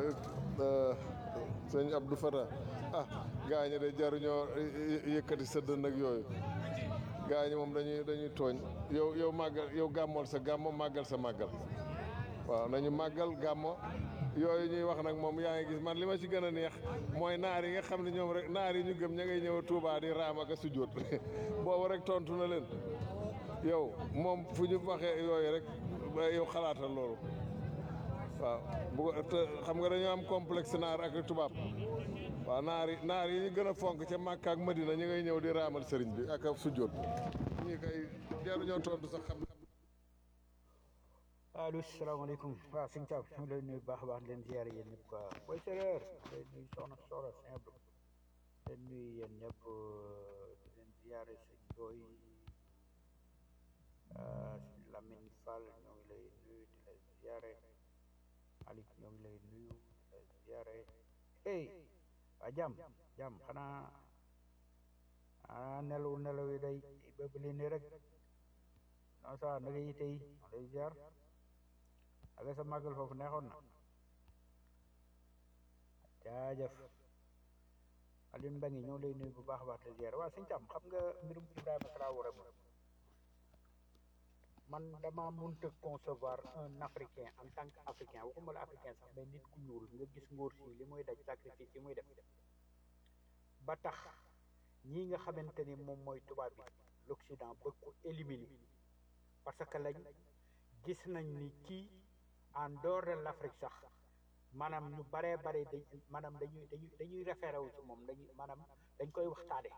sëñ Abdou Fata ah gaa ñi de jaruñoo yëkkati sa dënd ak yooyu gaa ñi moom dañuy dañuy tooñ yow yow màggal yow gàmmool sa gàmmo màggal sa màggal waaw nañu màggal gàmmo yooyu ñuy wax nag moom yaa ngi gis man li ma ci gën a neex mooy naar yi nga xam ne ñoom rek naar yi ñu gëm ña ngay ñëw Touba di raam ak a sujjóot boobu rek tontu na leen yow moom fu ñu waxee yooyu rek ba yow xalaatal loolu waaw bu ko te xam nga dañoo am complexe naar ak tubaab waaw naar yi naar yi ñu gën a fonk ca Makka ak Madina ñu ngay ñëw di raamal sëriñ bi ak a sujjóot ñii kay jaruñoo tontu sax xam allo salaamaaleykum waaw sëñ Thiam ñu ngi lay nuyu baax a baax di leen ziare yéen ñëpp quoi booy séeréer leen nuyu soxna Soxna simple leen nuyu yéen ñëpp di leen ziare sëñ Boy Lamine Fall ñoo ngi lay nuyu di la ziare Malick ñoo ngi lay nuyu di la ziare hey waa jàmm jàmm xanaa ah nelaw nelaw yi day bëgg li nii rek non ça naka yi tey ma lay ziar aga sa màggal foofu neexoon na jaajëf Alioune Mbengue ñoo lay nuyu bu baax a baax te ziar waaw sëñ Thiam xam nga mbirum Ibrahima Traoré moom man dama mënta concevoir un africain en tant que africain waxuma la africain sax mais nit ku ñuul nga gis ngóor si li muy daj sacrifice yi muy def ba tax ñii nga xamante ni moom mooy tubaab bi l'Occident bëgg ko éliminer parce que lañ gis nañ ni kii en dehors de l'Afrique sax maanaam ñu baree bare dañ maanaam dañuy dañuy dañuy référé wu ci moom dañuy maanaam dañ koy waxtaane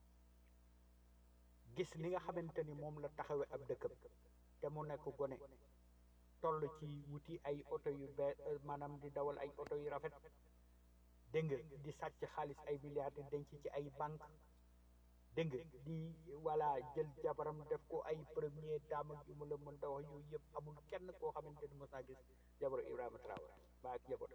gis ni nga xamante ni moom la taxawee ab dëkkam te mu nekk gone toll ci wuti ay oto yu be maanaam di dawal ay oto yu rafet dégg nga di sàcc xaalis ay milliards di denc ci ay banque dégg nga di voilà jël jabaram def ko ay premier dame ak yu mu la mën ta wax yooyu yëpp amul kenn koo xamante ni mos naa gis jabaru Ibrahima Traoré ba ak jabar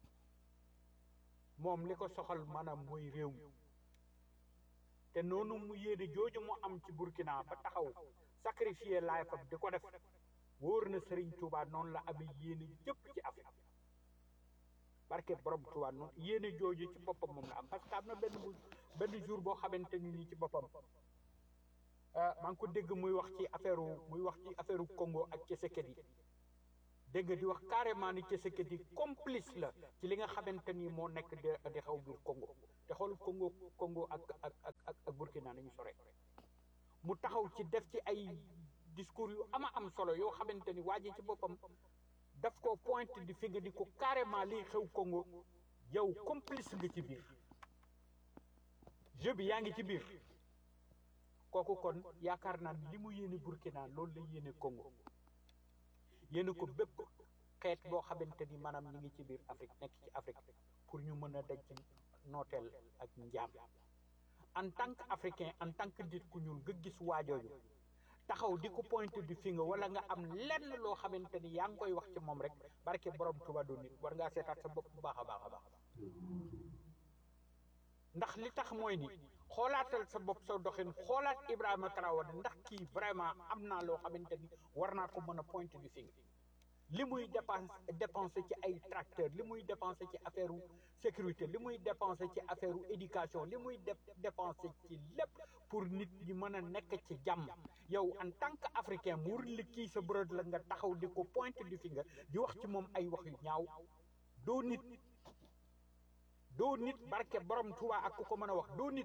moom li ko soxal maanaam mooy réew mi te noonu mu yéene jooju mu am ci Burkina ba taxaw sacrifier laay fam di ko def wóor na Serigne Touba noonu la amee yéene jëpp ci Afrique barke borom Touba noonu yéene jooju ci boppam moom la am parce que am na benn bu benn jour boo xamante ni nii ci boppam maa ngi ko dégg muy wax ci affaire muy wax ci affaire Congo ak Tshisekedi dégg nga di wax carrément ni Tshisekedi complice la ci li nga xamante ni moo nekk di di xaw biir Congo te xool Congo Congo ak ak ak ak ak Burkina nañu sore mu taxaw ci def ci ay discours yu ama am solo yoo xamante ni waa ji ci boppam daf ko pointe di fi nga di ko carrément liy xew Congo yow complice nga ci biir jeu bi yaa ngi ci biir kooku kon yaakaar naa li mu yéene Burkina loolu la yéene Congo yéene ko bépp xeet boo xamante ni maanaam ñi ngi ci biir Afrique nekk ci Afrique pour ñu mën a daj ci nooteel ak njaam en tant que africain en tant que nit ku ñuul nga gis waajooju taxaw di ko pointe du finger wala nga am lenn loo xamante ni yaa ngi koy wax ci moom rek barke borom Tuuba du nit war ngaa seetaat sa bopp bu baax a baax a baax ndax li tax mooy ni xoolaatal sa bopp sa doxin xoolaat Ibrahima Traoré ndax kii vraiment am naa loo xamante ni war naa ko mën a pointe du finger li muy dépense dépensé ci ay tracteur li muy dépensé ci affaire sécurité li muy dépensé ci affaire éducation li muy def dépensé ci lépp pour nit ñi mën a nekk ci jàmm yow en tant que africain mu wër li kii sa bërëd la nga taxaw di ko pointe du finger di wax ci moom ay wax yu ñaaw doo nit doo nit barke borom Tuubaa ak ku ko mën a wax doo nit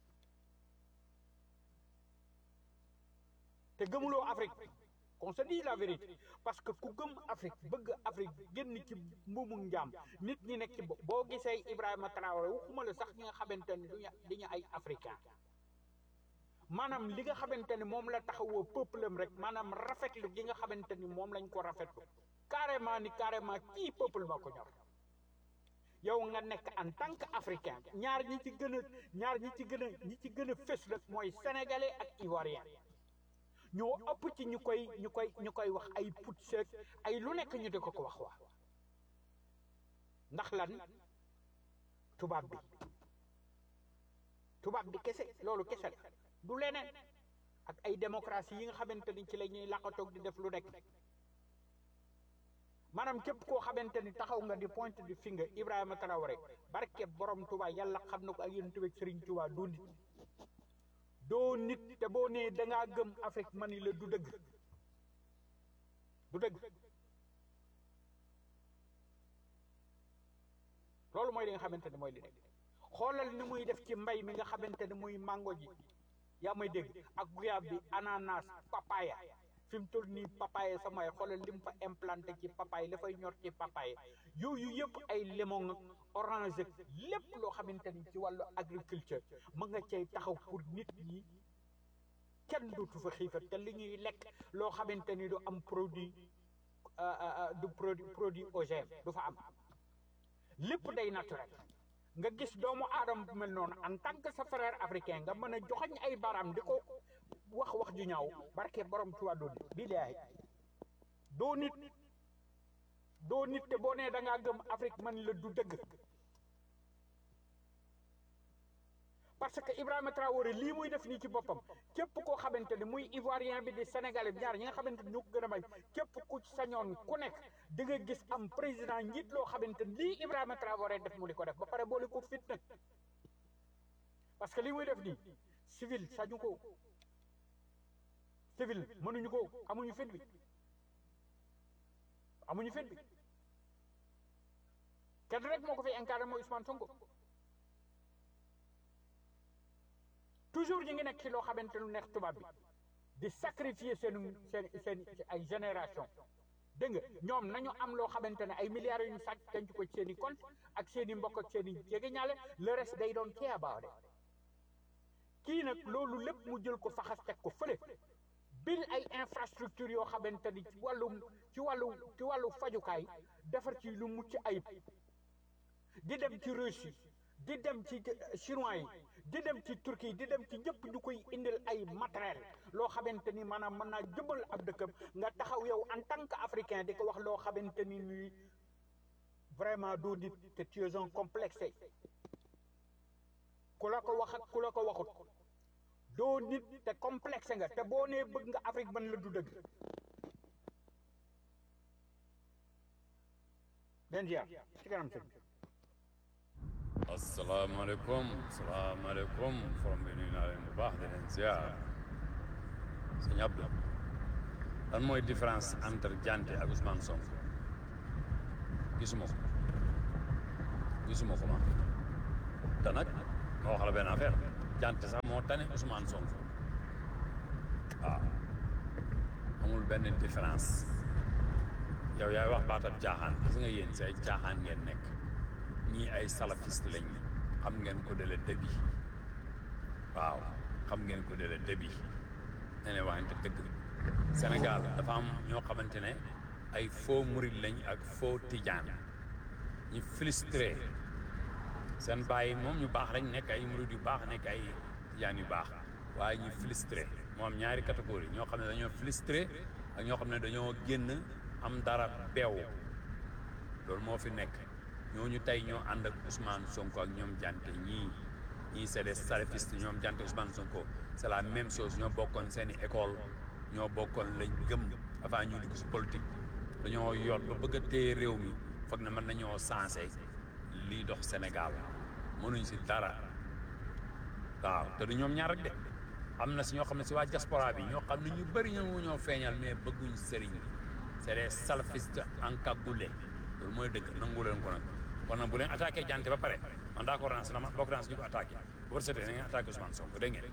te gëmuloo Afrique qu'on se dit la vérité parce que ku gëm Afrique bëgg Afrique génn ci mbuumu njaam nit ñi nekk ci bopp boo gisee Ibrahima Traoré waxuma la sax ñi nga xamante ne duñu diñu ay africain maanaam li nga xamante ni moom la taxawoo peuple am rek maanaam rafetlu gi nga xamante ni moom lañ ko rafetlu carrément ni carrément kii peuple ma ko ñor yow nga nekk en tant que africain ñaar ñi ci gën a ñaar ñi ci gën a ñi ci gën a fës rek mooy sénégalais ak ivoirien ñoo ëpp ci ñu koy ñu koy ñu koy wax ay put seeg ay lu nekk ñu di ko ko wax waa ndax lan tubaab bi tubaab bi kese loolu kese la du leneen ak ay démocratie yi nga xamante ni ci la ñuy laqatoog di def lu nekk maanaam képp koo xamante ni taxaw nga di pointe du finger Ibrahima Traoré barke borom Touba yàlla xam na ko ak yéen tamit Serigne Touba doo nit doo nit te boo nee da ngaa gëm Afrique man la du dëgg du dëgg loolu mooy li nga xamante ne mooy li nekk xoolal ni muy def ci mbay mi nga xamante ne muy mango ji yaa may dégg ak guyaab bi ananas papaya fi mu toll nii papaye sama yi xoolal li mu fa implanté ci papaye dafay ñor ci papaye yooyu yëpp ay limon orange lépp loo xamante ni ci wàllu agriculture mën nga cay taxaw pour nit ñi kenn dootu fa xiifat te li ñuy lekk loo xamante ni du am produit du produit produit OGM du fa am lépp day naturel nga gis doomu aadama bu mel noonu en tant que sa frère africain nga mën a joxañ ay baram di ko wax wax ju ñaaw barke borom ci wàllu billaahi doo nit doo nit te boo nee da ngaa gëm Afrique man la du dëgg parce que Ibrahima Traoré lii muy def nii ci boppam képp koo xamante ni muy ivoirien bi di sénégalais bi ñaar ñi nga xamante ni ñoo ko gën a may képp ku ci sañoon ku nekk di nga gis am président njiit loo xamante ni lii Ibrahima Traoré def mu di ko def ba pare boole ko fit nag parce que lii muy def nii civil sañu ko civil mënuñu ko amuñu fit bi amuñu fit bi kenn rek moo ko fi incarné mooy Ousmane Sonko toujours ñu ngi nekk ci loo xamante lu neex tubaab bi di sacrifier seen seen seen ay génération dégg nga ñoom nañu am loo xamante ne ay milliards yu ñu sàcc denc ko ci seen i compte ak seen i mbokk ak seen i jegeñaale le reste day doon care about it kii nag loolu lépp mu jël ko faxas teg ko fële bil ay infrastructure yoo xamante ni ci wàllu ci wàllu ci wàllu fajukaay defar ci lu mucc ayib di dem ci Russie di dem ci chinois yi di dem ci Turquie di dem ci ñëpp ñu koy indil ay matériel loo xamante ni maanaam mën naa jëmal ab dëkkam nga taxaw yow en tant que africain di ko wax loo xamante ni nii vraiment doo nit te tu es un complexe ku la ko wax ak ku la ko waxut doo nit te complexe nga te boo nee bëgg nga Afrique man la du dëgg den ziar ci kanam sëñ asalaamaaleykum asalaamaaleykum forom bi nuyu naa leen bu baax di leen ziar sëñ Abdou lan mooy différence entre Dianté ak Ousmane Sonko gisuma ko gisuma ko ma te nag ma wax la benn affaire Dianté sax moo tane Ousmane Sonko waaw amul benn différence yow yaay wax baatab caaxaan gis nga yéen say caaxaan ngeen nekk ñii ay salafiste lañ xam ngeen ko de la début waaw xam ngeen ko de la début ne ne waxante dëgg Sénégal dafa am ñoo xamante ne ay faux murid lañ ak faux tijaan ñu frustré seen bàyyi moom ñu baax rek nekk ay murid yu baax nekk ay tijaan yu baax waaye ñu frustré moo am ñaari catégorie ñoo xam ne dañoo frustré ak ñoo xam ne dañoo génn am dara beew loolu moo fi nekk ñooñu tey ñoo ànd ak Ousmane Sonko ak ñoom Dianté ñii ñii c'est des salafistes ñoom Dianté Ousmane Sonko c'est la même chose ñoo bokkoon seeni école ñoo bokkoon lañ gëm avant ñu dugg si politique dañoo yor ba bëgg a téye réew mi foog na mën nañoo sensé lii dox Sénégal mënuñ si dara waaw te du ñoom ñaar rek de am na si ñoo xam ne si waa diaspora bi ñoo xam ne ñu bëri ñoo ñoo feeñal mais bëgguñ sëriñ bi c'est des salafistes encagoulés loolu mooy dëgg nangu leen ko nag kon nag bu leen attaqué Dianté ba pare man d'accord naa si dama bokk naa si ñu ko attaqué bu ko setee da ngeen attaqué Ousmane Sonko dégg ngeen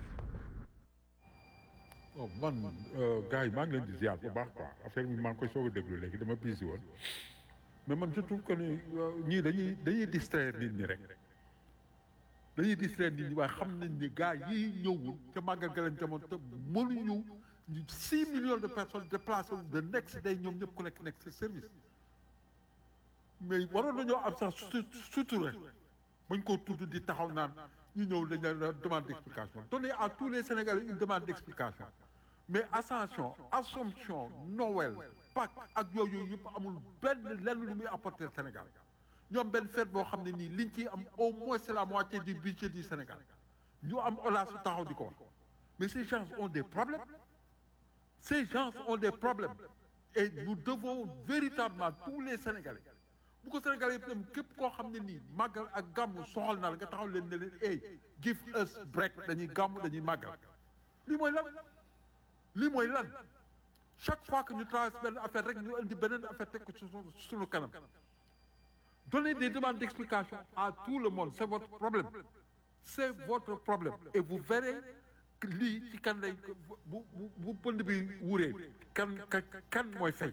oh man gars yi maa ngi leen di ziar bu baax quoi affaire bi maa ngi koy soog a déglu léegi dama busy woon mais man je trouve que ni ñii dañuy dañuy distraire nit ñi rek dañuy distraire nit ñi waaye xam nañ ni gars yi ñëwul ca màggal ga leen demoon te mënuñu six millions de personnes déplacées wu the next day ñoom ñëpp ku nekk nekk sa service mais waroon nañoo am sax su suture bañ koo tudd di taxaw naan ñu ñëw dañ la demande d'explication donnez à tous les Sénégalais une demande d'explication mais Ascension Assomption Noël Pâques ak yooyu yëpp amul benn lenn lu muy apporter Sénégal ñoom benn fête boo xam ne nii liñ ciy am au moins c'est la moitié du budget du Sénégal ñu am olaa su taxaw di ko wax mais ces gens ont des problèmes ces gens ont des problèmes et nous devons véritablement tous les Sénégalais bu ko Sénégalais yëpp dem képp koo xam ne nii màggal ak gàmmu soxal na la nga taxaw leen ne leen hey give us break dañuy gàmmu dañuy màggal lii mooy lan lii mooy lan chaque fois que ñu traverse benn affaire rek ñu indi beneen affaire teg ko ci suñu kanam donnez des demandes d'explication à tout le monde c'est votre problème c'est votre problème et vous verrez que lii ci kan lay bu bu bu pënd bi wuree kan kan kan mooy fay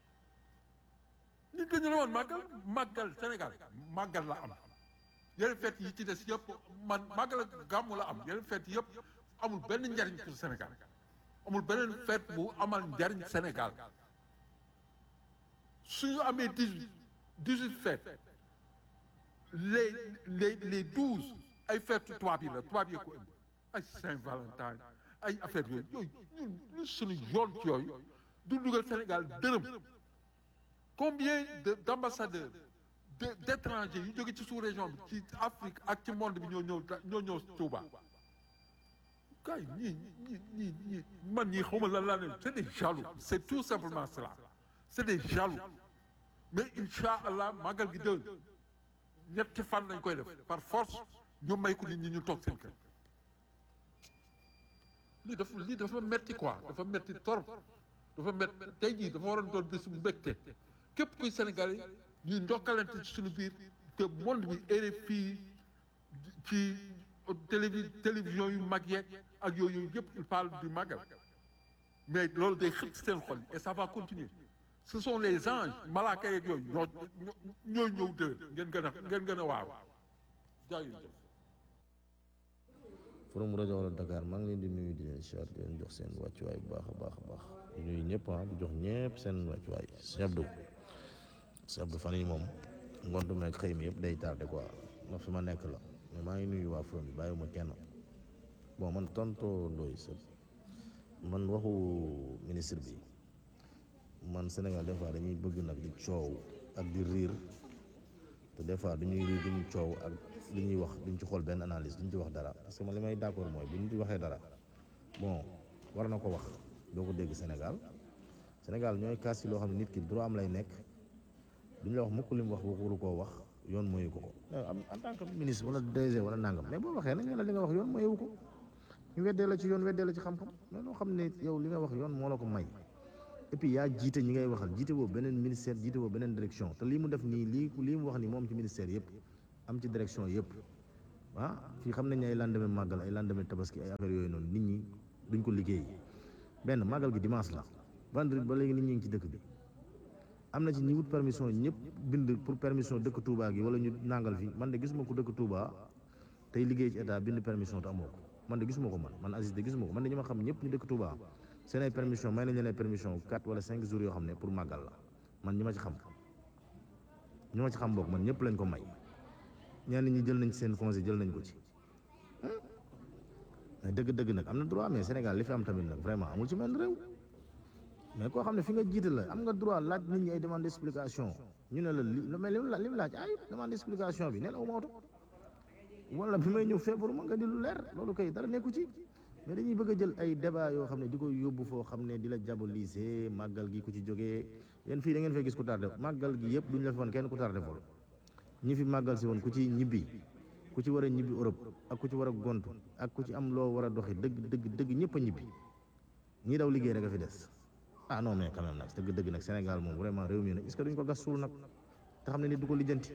nit dañu ne woon màggal màggal Sénégal màggal la am yeneen fête yi ci des yëpp man màggal ak gàmmu la am yeneen fête yëpp amul benn njariñ pour Sénégal amul beneen fête bu amal njariñ Sénégal suñu amee dix-huit dix-huit fêtes les les les douze ay fête tubaab yi la tubaab yi ko indi ay Saint-Valentin ay affaire yooyu yooyu ñun ñun suñu yoon ci yooyu du dugal Sénégal dërëm combien de d'ambassadeurs de d'étrangers yu jóge ci sous-région bi ci Afrique ak ci monde bi ñoo ñëw ñoo ñëw Touba kay ñii ñii ñii ñii man ñii xawma lan laa ne c'est des jaloux c'est tout simplement cela c'est des jaloux mais incha allah màggal gi déwén ñetti fan lañ koy def par force ñu may ko nit ñi ñu toog seen kër lii dafa lii dafa metti quoi dafa metti torop dafa metti tey jii dafa waroon doon bés bu mbégte képp kuy Sénégalais ñuy ndokkalante ci suñu biir te monde bi RFI ci télévi télévision yu mag yeeg ak yooyu yëpp il parle du magal mais loolu day xëcc seen xol et ça va continuer ce sont les anges malaaka yeeg yooyu ñoo ñoo ñëw déwén ngeen gën a ngeen gën a waaw jaajëf forum rajo wala Dakar maa ngi leen di nuyu di leen siyaar di leen jox seen wàccuwaay bu baax a baax a baax di nuyu ñëpp ah di jox ñëpp seen wàccuwaay sëñ Abdou sëñ Abdou fan yi moom ngontu meeg xëy mi yëpp day tardé quoi ma fi ma nekk la mais maa ngi nuyu waa forum bi bàyyiwuma kenn bon man tonto Ndoye sa man waxu ministre bi man Sénégal des fois dañuy bëgg nag di coow ak di riir te des fois dañuy riir duñu coow ak li ñuy wax duñ ci xool benn analyse duñ ci wax dara parce que man li may d'accord mooy bu ñu ci waxee dara bon war na ko wax doo ko dégg Sénégal Sénégal ñooy kaas ci loo xam ne nit ki droit am lay nekk duñ la wax mukk li mu wax waru koo wax yoon mooyu ko ko am en tant que ministre wala DG wala nangam mais boo waxee nañ la li nga wax yoon mooyu ko ñu weddee la ci yoon weddee la ci xam-xam mais loo xam ne yow li nga wax yoon moo la ko may et puis yaa jiite ñi ngay waxal jiite boobu beneen ministère jiite boobu beneen direction te lii mu def nii lii lii mu wax nii moom ci ministère yëpp am ci direction yëpp ah fii xam nañ ne ay lendemain màggal ay lendemain tabaski ay affaire yooyu noonu nit ñi duñ ko liggéey benn màggal gi dimanche la vendredi ba léegi nit ñi ngi ci dëkk bi am na ci ñi wut permission ñëpp bind pour permission dëkk Touba gi wala ñu nangal fi man de gisuma ko dëkk Touba tey liggéey ci état bind permission te amoo ko man de gisuma ko man man Aziz de gisuma ko man de ñi ma xam ñëpp ñu dëkk Touba seen ay permission may nañ leen ay permission quatre wala cinq jours yoo xam ne pour màggal la man ñi ma ci xam ñi ma ci xam bokk man ñëpp lañ ko may ñenn ñi jël nañ ci seen congé jël nañ ko ci mais dëgg-dëgg nag am na droit mais Sénégal li fi am tamit nag vraiment amul ci menn réew mais koo xam ne fi nga jiite la am nga droit laaj nit ñi ay demande d'explication ñu ne la li mais li mu laaj ay demande d'explication bi nee na uma oto wala bi may ñëw feebaru ma nga di lu leer loolu kay dara nekku ci mais dañuy bëgg a jël ay débat yoo xam ne di ko yóbbu foo xam ne di la diaboliser màggal gi ku ci jógee yéen fii da ngeen fay gis ku tardé màggal gi yëpp duñ la fi woon kenn ku tardé vol ñi fi màggal si woon ku ci ñibbi ku ci war a ñibbi Europe ak ku ci war a gontu ak ku ci am loo war a doxi dëgg dëgg dëgg ñëpp a ñibbi ñii daw liggéey rek a fi des ah non mais quand même nag dëgg dëgg nag Sénégal moom vraiment réew mi nag est-ce que duñ ko gas suul nag te xam ne nit du ko lijjanti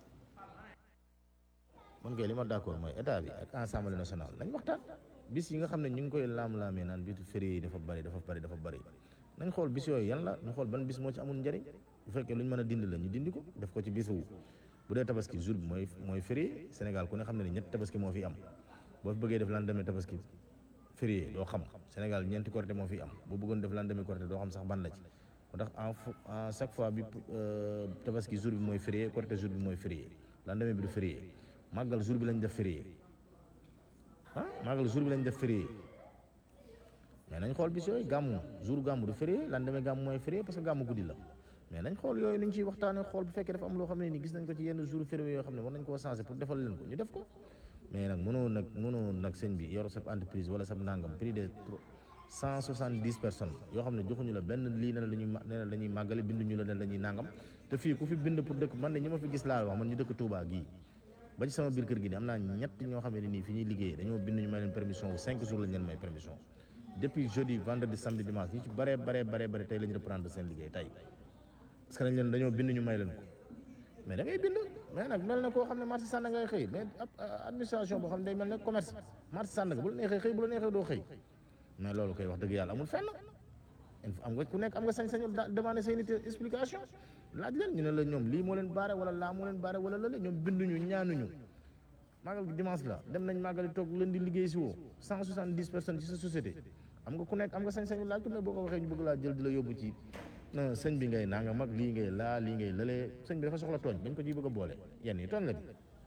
man kay li ma d'accord mooy état bi ak assemblée nationale nañ waxtaan bis yi nga xam ne ñu ngi koy laam-laamee naan bitu férié yi dafa bari dafa bari dafa bari nañ xool bis yooyu yan la ñu xool ban bis moo ci amul njëriñ bu fekkee lu ñu mën a dindi la ñu dindi ko def ko ci bisu bu dee tabaski jour bi mooy mooy férié Sénégal ku ne xam ne ne ñetti tabaski moo fi am boo fi bëggee def lendemain tabaski férié doo xam Sénégal ñeenti korité moo fi am boo bëggoon def lendemain korité doo xam sax ban la ci moo tax en en chaque fois bi tabaski jour bi mooy férié korité jour bi mooy férié lendemain bi du férié màggal jour bi lañ def férié ah màggal jour bi lañ def férié mais nañ xool bis yooyu gàmmu jour gàmmu du férié lendemain gàmmu mooy férié parce que gàmmu guddi la mais nañ xool yooyu niñ ciy waxtaanee xool bu fekkee dafa am loo xam ne ni gis nañ ko ci yenn jour férié yoo xam ne war nañ koo changer pour defal leen ko ñu def ko mais nag mënoo nag mënoo nag sëñ bi yor sa entreprise wala sa nangam prix de cent soixante dix personnes yoo xam ne joxuñu la benn lii ne la ñuy ne la dañuy màggale binduñu la ne la ñuy nangam te fii ku fi bind pour dëkk man de ñi ma fi gis laa wax man ñu dëkk Touba gii ba ci sama biir kër gi nii am naa ñett ñoo xam ne nii fi ñuy liggéey dañoo bind ñu may leen permission wu cinq jours lañ leen may permission depuis jeudi vendredi samedi dimanche ñu ci bare bare bare bare tey la ñu reprendre seen liggéey tey parce que dañ leen dañoo bind ñu may leen ko mais da ngay bind mais nag mel na koo xam ne marché Sandaga ngay xëy mais ab administration boo xam ne day mel ne commerce marché Sandaga bu la neexee xëy bu la neexee doo xëy mais loolu koy wax dëgg yàlla amul fenn am nga ku nekk am nga sañ-sañu demander say nit explication laaj leen ñu ne la ñoom lii moo leen baare wala laa moo leen baare wala lële ñoom binduñu ñaanuñu màggal gi dimanche la dem nañ màggali toog leen di liggéey si woo cent soixante dix personnes ci sa société am nga ku nekk am nga sañ-sañu laaj ko mais boo ko waxee ñu bëgg laa jël di la yóbbu ci sëñ bi ngay nanga mag lii ngay laa lii ngay lëlee sëñ bi dafa soxla tooñ bañ ko ciy bëgg a boole yenn yi tooñ la bi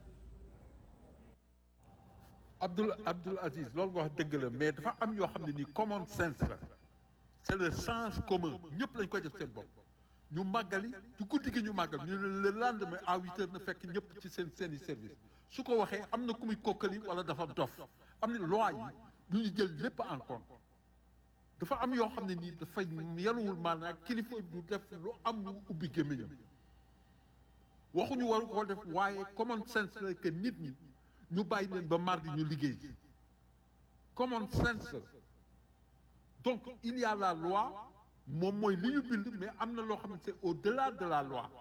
Abdoul Abdoul Aziz loolu nga wax dëgg la mais dafa am yoo xam ne nii common sense la c'est le sens commun ñëpp lañ koy def seen bopp ñu màggali ci guddi gi ñu màggal ñu ne le lendemain à huit heures na fekk ñëpp ci seen seeni service su ko waxee am na ku muy kokkali wala dafa dof am na loi yi du ñu jël lépp en compte dafa am yoo xam ne nii dafay yanuwul maanaam kilifa du def lu am lu ubbi gémmiñam waxuñu waru ko def waaye common sense la que nit ñi ñu bàyyi leen ba mardi ñu liggéey common sense la donc il y a la loi moom mooy li ñu bind mais am na loo xam ne c'est au-delà de la loi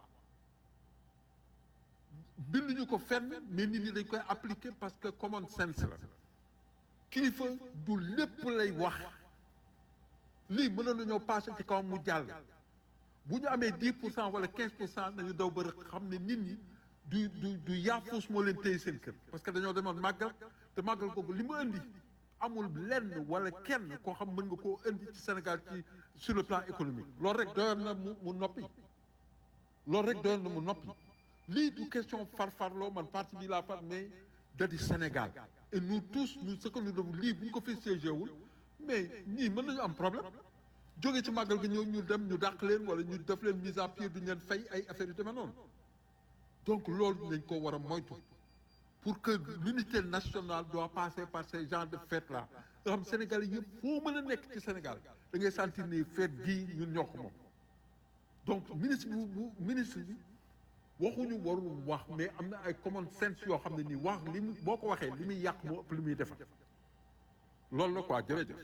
bind ñu ko fenn mais nit ñi dañ koy appliquer parce que common sense la kilifa du lépp lay wax lii mënoon nañoo passé ci kawam mu jàll bu ñu amee dix pour cent wala quinze pour cent nañu daw ba xam ne nit ñi du du du yaafus moo leen téye seen kër parce que dañoo demoon màggal te màggal googu li mu indi amul lenn wala kenn koo xam mën nga koo indi ci Sénégal ci sur le plan économique loolu rek doyoon na mu mu noppi loolu rek doyoon na mu noppi lii du question farfarloo man parti bi laa far mais da di Sénégal et nous tous nous ce que nous devons lii bu ñu ko fi siégé wul mais ñii mën nañu am problème jóge ci màggal gi ñëw ñu dem ñu dàq leen wala ñu def leen mise à pied duñu leen fay ay affaires yu demee noonu donc loolu nañ ko war a moytu pour que l'unité nationale doit passer par ces genres de fêtes là nga xam Sénégal yëpp foo mën a nekk ci Sénégal da ngay sentir ni fête gii ñun ñoo ko moom donc ministre bu bu ministre bi waxuñu warul wax mais am na ay common sense yoo xam ne nii wax li mu boo ko waxee li muy yàq moo ëpp li muy defar loolu la quoi jërëjëf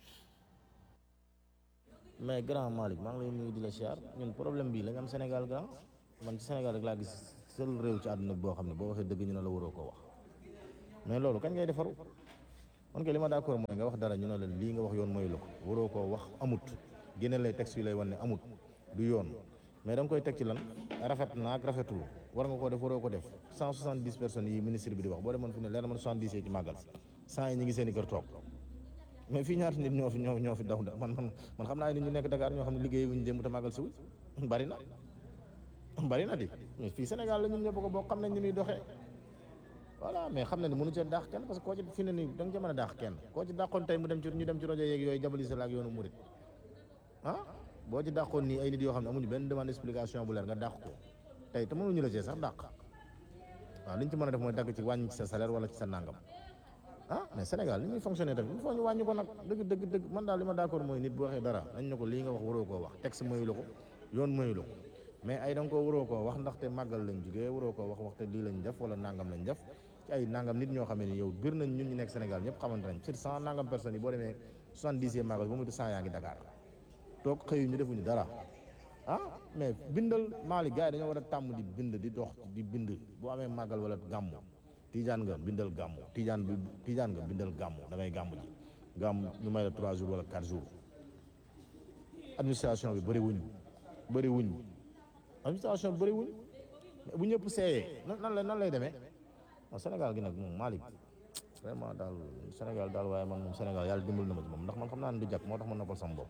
mais grand Malick maa ngi lay nuyu di la siyaar ñun problème bii la ñu am Sénégal grand man ci Sénégal rek laa gis seul réew ci àdduna bi boo xam ne boo waxee dëgg ñu ne la waroo koo wax mais loolu kañ ngay defaru man kay li ma d'accord mooy nga wax dara ñu ne la lii nga wax yoon mooy la ko waroo koo wax amut génne lay texte yu lay wan ne amut du yoon mais da nga koy teg ci lan rafet na ak rafetul war nga koo def waroo ko def cent soixante dix personnes yi ministre bi di wax boo demoon fi ne leer na man soixante dix yi ci màggal cent yi ñu ngi seen i kër toog mais fii ñaata nit ñoo fi ñoo ñoo fi daw da man man man xam naa nit ñu nekk Dakar ñoo xam ne liggéey wuñu démb te màggal si wuñ bari na bari na di mais fii Sénégal la ñun ñëpp ko bokk xam nañ ni muy doxee voilà mais xam na ni mënu cee daax kenn parce que koo ci fi ne nii da nga ca mën a daax kenn koo ci dàqoon tey mu dem ci ñu dem ci rajo yeeg yooyu jabali sa la ak yoonu murit ah boo ci dàqoon nii ay nit yoo xam ne amuñu benn demande explication bu leer nga dàq ko tey te mënuñu la cee sax dàq waaw li ñu ci mën a def mooy dagg ci wàññi ci sa salaire wala ci sa nangam ah mais Sénégal li ñuy fonctionner tamit il faut ñu wàññi ko nag dëgg dëgg dëgg man daal li ma d'accord mooy nit bu waxee dara dañ ne ko lii nga wax waroo koo wax texte mayu la ko yoon mayu la ko mais ay da nga koo waroo koo wax ndaxte màggal lañ jugee waroo koo wax waxte lii lañ def wala nangam lañ def ci ay nangam nit ñoo xam ne ni yow bir nañ ñun ñu nekk Sénégal ñëpp xamante nañ sur cent nangam personnes yi boo demee soixante-dix màggal ba mu cent yaa ngi Dakar toog xëyu ñu defuñu dara ah mais bindal Mali gars yi dañoo war a tàmm di bind di dox di bind boo amee màggal wala gàmmu tijaan nga bindal gàmmu tijaan bi tijaan nga bindal gàmmu da ngay gàmmu ji gàmmu ñu may la trois jours wala quatre jours administration bi bëri wuñ bëri wuñ administration bi bëri wuñ bu ñëpp seeyee nan nan lay nan lay demee waaw Sénégal gi nag moom Malick vraiment daal Sénégal daal waaye man moom Sénégal yàlla dimbal na ma ci moom ndax man xam naa ne du jàkk moo tax ma noppal sama bopp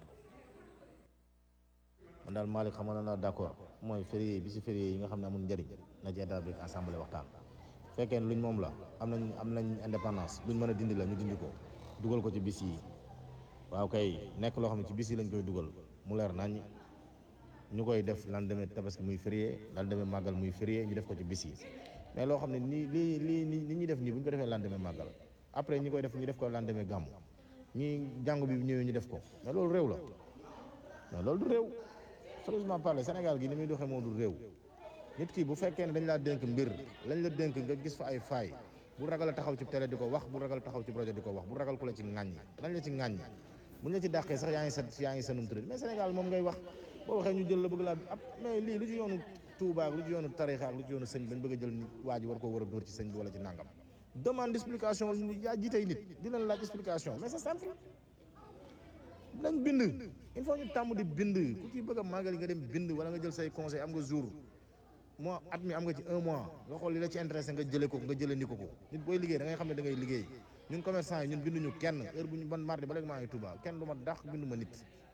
man daal Malick xam na naa d'accord mooy férié bi si férié yi nga xam ne amul njëriñ na ci état bi assemblée waxtaan fekkee ne luñ moom la am nañ am nañ indépendance luñ mën a dindi la ñu dindi ko dugal ko ci bis yi waaw kay nekk loo xam ne ci bis yi lañ koy dugal mu leer nañ ñu koy def lendemain tabaski muy férié lendemain màggal muy férié ñu def ko ci bis yi mais loo xam ne nii lii lii ni ñuy def nii bu ñu ko defee lendemain màggal après ñi koy def ñu def ko lendemain gàmmu ñi jàngu bi ñëwee ñu def ko mais loolu réew la mais loolu du réew sérieusement parler Sénégal gi ni muy doxee moo du réew nit ki bu fekkee ne dañ laa dénk mbir lañ la dénk nga gis fa ay faay bu ragal a taxaw ci télé di ko wax bu ragal taxaw ci rajo di ko wax bu ragal ku la ci ŋàññi nañ la ci ŋàññi buñ la ci dàqee sax yaa ngi sa yaa ngi sanum tëdd mais Sénégal moom ngay wax boo waxee ñu jël la bëgg laa ab mais lii lu ci yoonu Touba ak lu ci yoonu tarixa ak lu ci yoonu sëñ bañ bëgg a jël waa ji war koo war a dóor ci sëñ bi wala ci nangam demande explication yaa jiitey nit di leen laaj explication mais c'est simple nañ bind il faut ñu tàmm di bind ku ci bëgg a màggal nga dem bind wala nga jël say conseil am nga jour mois at mi am nga ci un mois nga xool li la ci intéressé nga jëlee ko nga jëlee ni ko ko nit booy liggéey da ngay xam ne da ngay liggéey ñun commerçant yi ñun binduñu kenn heure bu ñu ban mardi ba léegi maa ngi Touba kenn du ma dàq bindu ma nit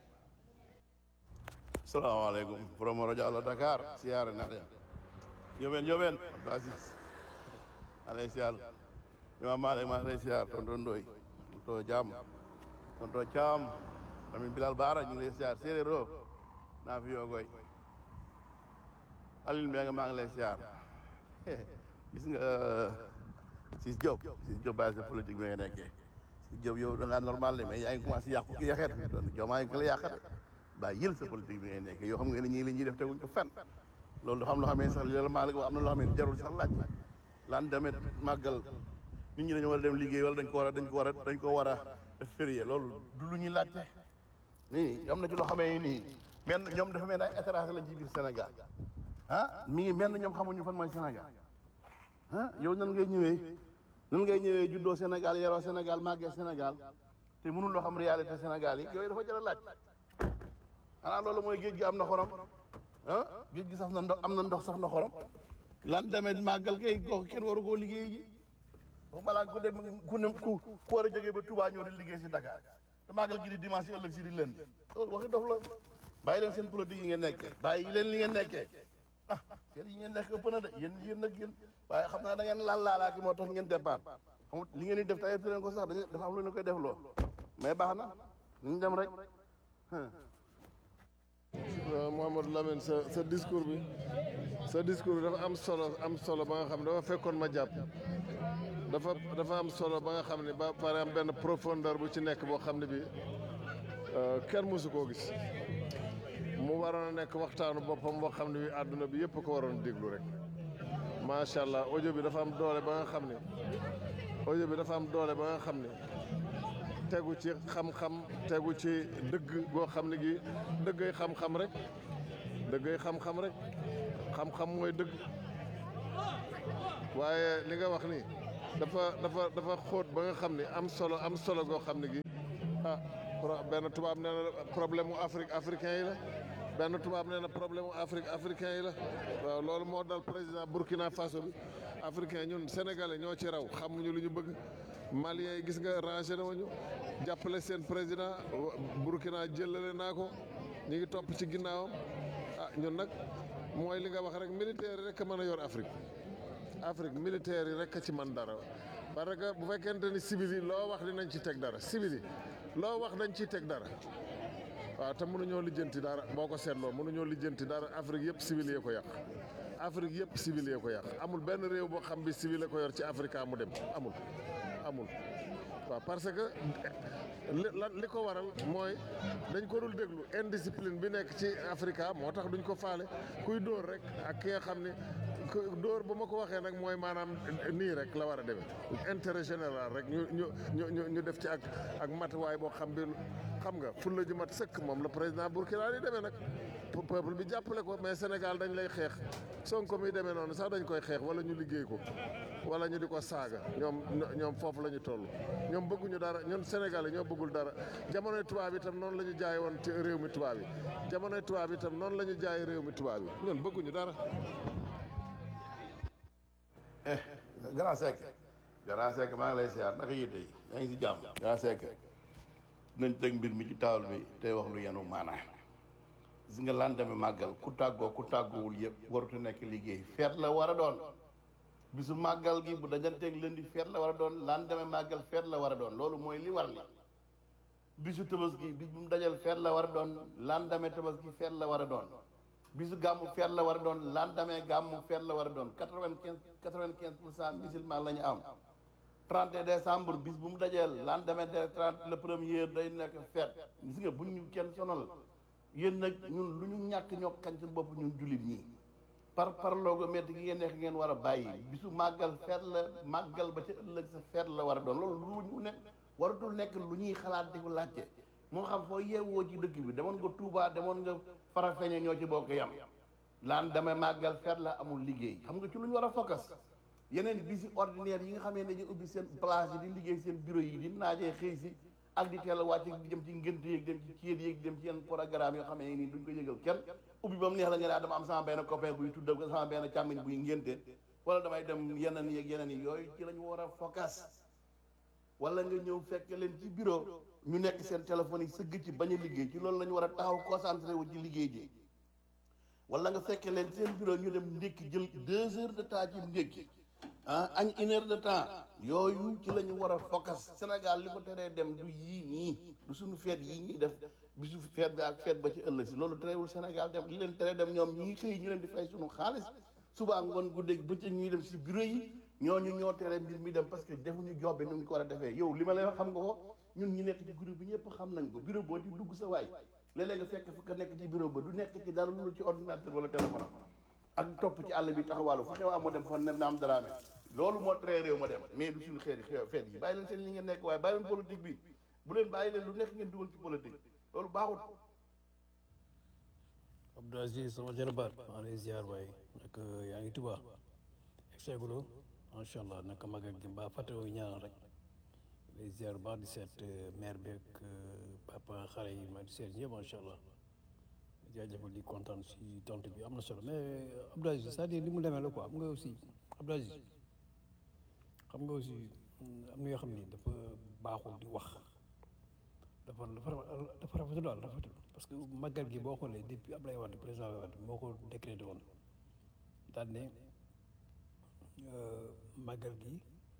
salaamaaleykum promo rajo Allo Dakar siyaare na ya yóbeen yóbeen Abdou Aziz alay siyaar imam Malik maa lay siyaar tonton Ndoy tonton Jam tonton Caam tamit Bilal Baara ñu ngi lay siyaar séeréer o naa fi yoogoy Alioune Mbengue maa ngi lay siyaar gis nga Ciss Diop Ciss Diop bàyyi sa politique bi nga nekkee Ciss Diop yow da ngaa normal de mais yaa ngi commencé yàqu ki yaxeet doon joomaa ngi la yàqate bàyyi yël sa politique bi ngay nekkee yoo xam nga ne ñii li ñuy def teguñ ko fenn loolu dafa am loo xam ne sax li la maa wax am na loo xam ne jarul sax laaj lan demet màggal nit ñi dañu war a dem liggéey wala dañ ko war a dañ ko war a dañ ko war a def férié loolu du lu ñuy laajte nii am na ci loo xamee nii men ñoom dafa mel ne ay étranger lañ ci biir Sénégal ah mi ngi mel ne ñoom xamuñu fan mooy Sénégal ah yow nan ngay ñëwee nan ngay ñëwee juddoo Sénégal yaroo Sénégal màggee Sénégal te mënul loo xam réalité Sénégal yi yooyu dafa jar a laaj xanaa loolu mooy géej gi am na xorom ah géej gi saf na ndox am na ndox saf na xorom lan demee màggal kay kooku kenn waru koo liggéey ji bu balaa ku dem ku ne ku ku war a jógee ba Touba ñëw di liggéey si Dakar te màggal gi di dimanche ëllëg si di leen loolu waxi dof la bàyyi leen seen politique yi ngeen nekkee bàyyi leen li ngeen nekkee ah yéen yi ngeen nekk ëpp na de yéen yéen nag yéen waaye xam naa da ngeen laal laalaaki moo tax ngeen départ xam li ngeen di def tey leen ko sax dañu dafa am lu ñu koy def loo mais baax na ñu dem rek Mouhamadou Lamine sa sa discours bi sa discours bi dafa am solo am solo ba nga xam ne dafa fekkoon ma jàpp dafa dafa am solo ba nga xam ne ba pare am benn profondeur bu ci nekk boo xam ne bi kenn mësu koo gis mu waroon a nekk waxtaanu boppam boo xam ne bi àdduna bi yëpp ko waroon déglu rek macha allah audio bi dafa am doole ba nga xam ne audio bi dafa am doole ba nga xam ne tegu ci xam-xam tegu ci dëgg goo xam ne gi dëggay xam-xam rek dëggay xam-xam rek xam-xam mooy dëgg waaye li nga wax ni dafa dafa dafa xóot ba nga xam ni am solo am solo goo xam ne gi ah pro- benn tubaab nee na problème mu Afrique africain yi la benn tubaab nee na problème mu Afrique africain yi la waaw loolu moo dal président Burkina Faso bi africain ñun sénégalais ñoo ci raw xamuñu lu ñu bëgg maliens yi gis nga rangé na ñu jàppale seen président Burkina jëlale naa ko ñu ngi topp ci ginnaawam ah ñun nag mooy li nga wax rek militaire yi rek a mën a yor Afrique Afrique militaire yi rek a ci man dara parce que bu fekkente ni civil yi loo wax dinañ ci teg dara civil yi loo wax dañ ciy teg dara waaw te mënuñoo lijjanti dara boo ko seetloo mënuñoo lijjanti dara Afrique yëpp civil yee ko yàq Afrique yëpp civil yee ko yàq amul benn réew boo xam bi civil la ko yor ci Afrique mu dem amul amul waaw parce que li lan li ko waral mooy dañ ko dul déglu indiscipline bi nekk ci Afrique moo tax duñ ko faale kuy dóor rek ak ki nga xam ne ku dóor ba ma ko waxee nag mooy maanaam nii rek la war a demee intérêt général rek ñu ñu ñu ñu ñu def ci ak ak matuwaay boo xam bi xam nga fulla ju mat sëkk moom la président Burkina di demee nag peuple bi jàppale ko mais Sénégal dañ lay xeex Sonko mi demee noonu sax dañ koy xeex wala ñu liggéey ko wala ñu di ko saaga ñoom ñoom foofu la ñu toll ñoom bëgguñu dara ñun Sénégal yi ñoo bëggul dara jamonoy tubaab itam noonu la ñu jaay woon ci réew mi tubaab yi jamonoy tubaab itam noonu la ñu jaay réew mi tubaab yi ñun bëgguñu dara eh grand Seck grand Seck maa ngi lay siyaar naka yitte yi yaa ngi si jàmm grand Seck nañ teg mbir mi ci taawal bi tey wax lu yenu maanaa gis nga lan demee màggal ku tàggoo ku tàggoowul yëpp warutu nekk liggéey feet la war a doon bisu màggal gi bu dajanteeg lëndi feet la war a doon lan demee màggal feet la war a doon loolu mooy li war li bisu tabaski bis bu mu dajal feet la war a doon lan demee tabaski feet la war a doon bisu gàmmu feet la war a doon lan demee gàmmu feet la war a doon quatre-vingt-quinze quatre-vingt-quinze pour cent musulman la ñu am 30 décembre bis bu mu dajeel lan demee de 30 le premier day nekk feet gis nga bu ñu kenn sonal yéen nag ñun lu ñu ñàkk ñoo kañ ci bopp ñun jullit ñi par par loogo métti gi ngeen nekk ngeen war a bàyyi bisu màggal feet la màggal ba ca ëllëg sa feet la war a doon loolu lu ñu ne waratul nekk lu ñuy xalaat di ko laajte moo xam foo yeewoo ci dëkk bi demoon nga Touba demoon nga Farafeñe ñoo ci bokk yam laan damay màggal feet la amul liggéey xam nga ci lu ñu war a focus yeneen bisi ordinaire yi nga xamee ne dañuy ubbi seen place yi di liggéey seen bureau yi di naajee xëy si ak di teel a wàcc di dem ci ngënt yeeg dem ci céet yeeg dem ci yenn programme yoo xam ne nii duñ ko yëgal kenn ubbi ba mu neex la nga ne dama am sama benn copain buy tuddal ko sama benn càmmiñ buy ngénte wala damay dem yeneen yeeg yeneen yi yooyu ci la ñu war a focus wala nga ñëw fekk leen ci bureau ñu nekk seen téléphone yi sëgg ci bañ a liggéey ci loolu la ñu war a taxaw concentré wu ci liggéey ji wala nga fekk leen seen bureau ñu dem ndékki jël deux heures de temps ci ndékki ah añ une heure de temps yooyu ci la ñu war a focus Sénégal li ko teree dem du yii ñii du suñu feet yii ñuy def bisu feet bi ak feet ba ci ëllëg si loolu terewul Sénégal dem li leen teree dem ñoom ñii xëy ñu leen di fay suñu xaalis suba ngoon guddeeg bëccëg ñuy dem si bureau yi ñooñu ñoo teree mbir mi dem parce que defuñu job bi nu ñu ko war a defee yow li ma leen xam nga ko ñun ñi nekk ci groupe bi ñëpp xam nañ ko bureau boo di dugg sa waay léeg-léeg nga fekk fu ko nekk ci bureau ba du nekk ci dara lu ci ordinateur wala téléphone ak topp ci àll bi taxawaalu fu xewaa moo dem fa ne naam daraame loolu moo tere réew ma dem mais du suñu xeeti xew feet yi bàyyi leen seen li ngeen nekk waaye bàyyi leen politique bi bu leen bàyyi leen lu nekk ngeen dugal ci politique loolu baaxul Abdou Aziz sama jarabaat maa lay ziar waaye nag yaa ngi Tuubaa egseeguloo macha allah naka magal gi mbaa fàttewoo ñaanal rek lay ziar baax di seet maire bi ak papa xale yi ma di seet ñëpp macha allah jaajëfal di kontaan si tontu bi am na solo mais Abdou Aziz c'est-à-dire li mu demee la quoi am nga aussi Abdou Aziz xam nga aussi am na yoo xam ni dafa baaxul di wax dafa dafa dafa rafetul daal rafetul parce que magal gi boo xoolee depuis Abdoulaye Wade président Abdoulaye Wade moo ko décrété woon daal ne magal gi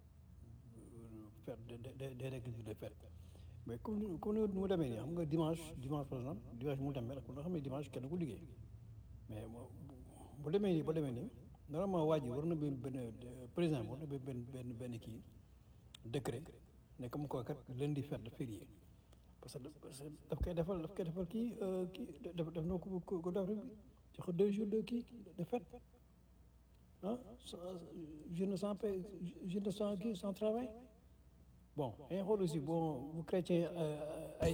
fête day day nekk jour de fête mais comme ni comme ni mu demee nii xam nga dimanche dimanche par exemple dimanche mu demee rek nga xam ne dimanche kenn ku liggéey mais bu demee nii ba demee nii normalement waa ji war na benn benn président war na benn benn benn kii décret ne comme quoi kat lundi fête férié parce que daf koy defal daf koy defal kii kii def def na ko ko def rek jox ko deux jours de kii de fête ah journée sans paie journée sans kii sans travail bon dañuy xool aussi bon bu chrétien ay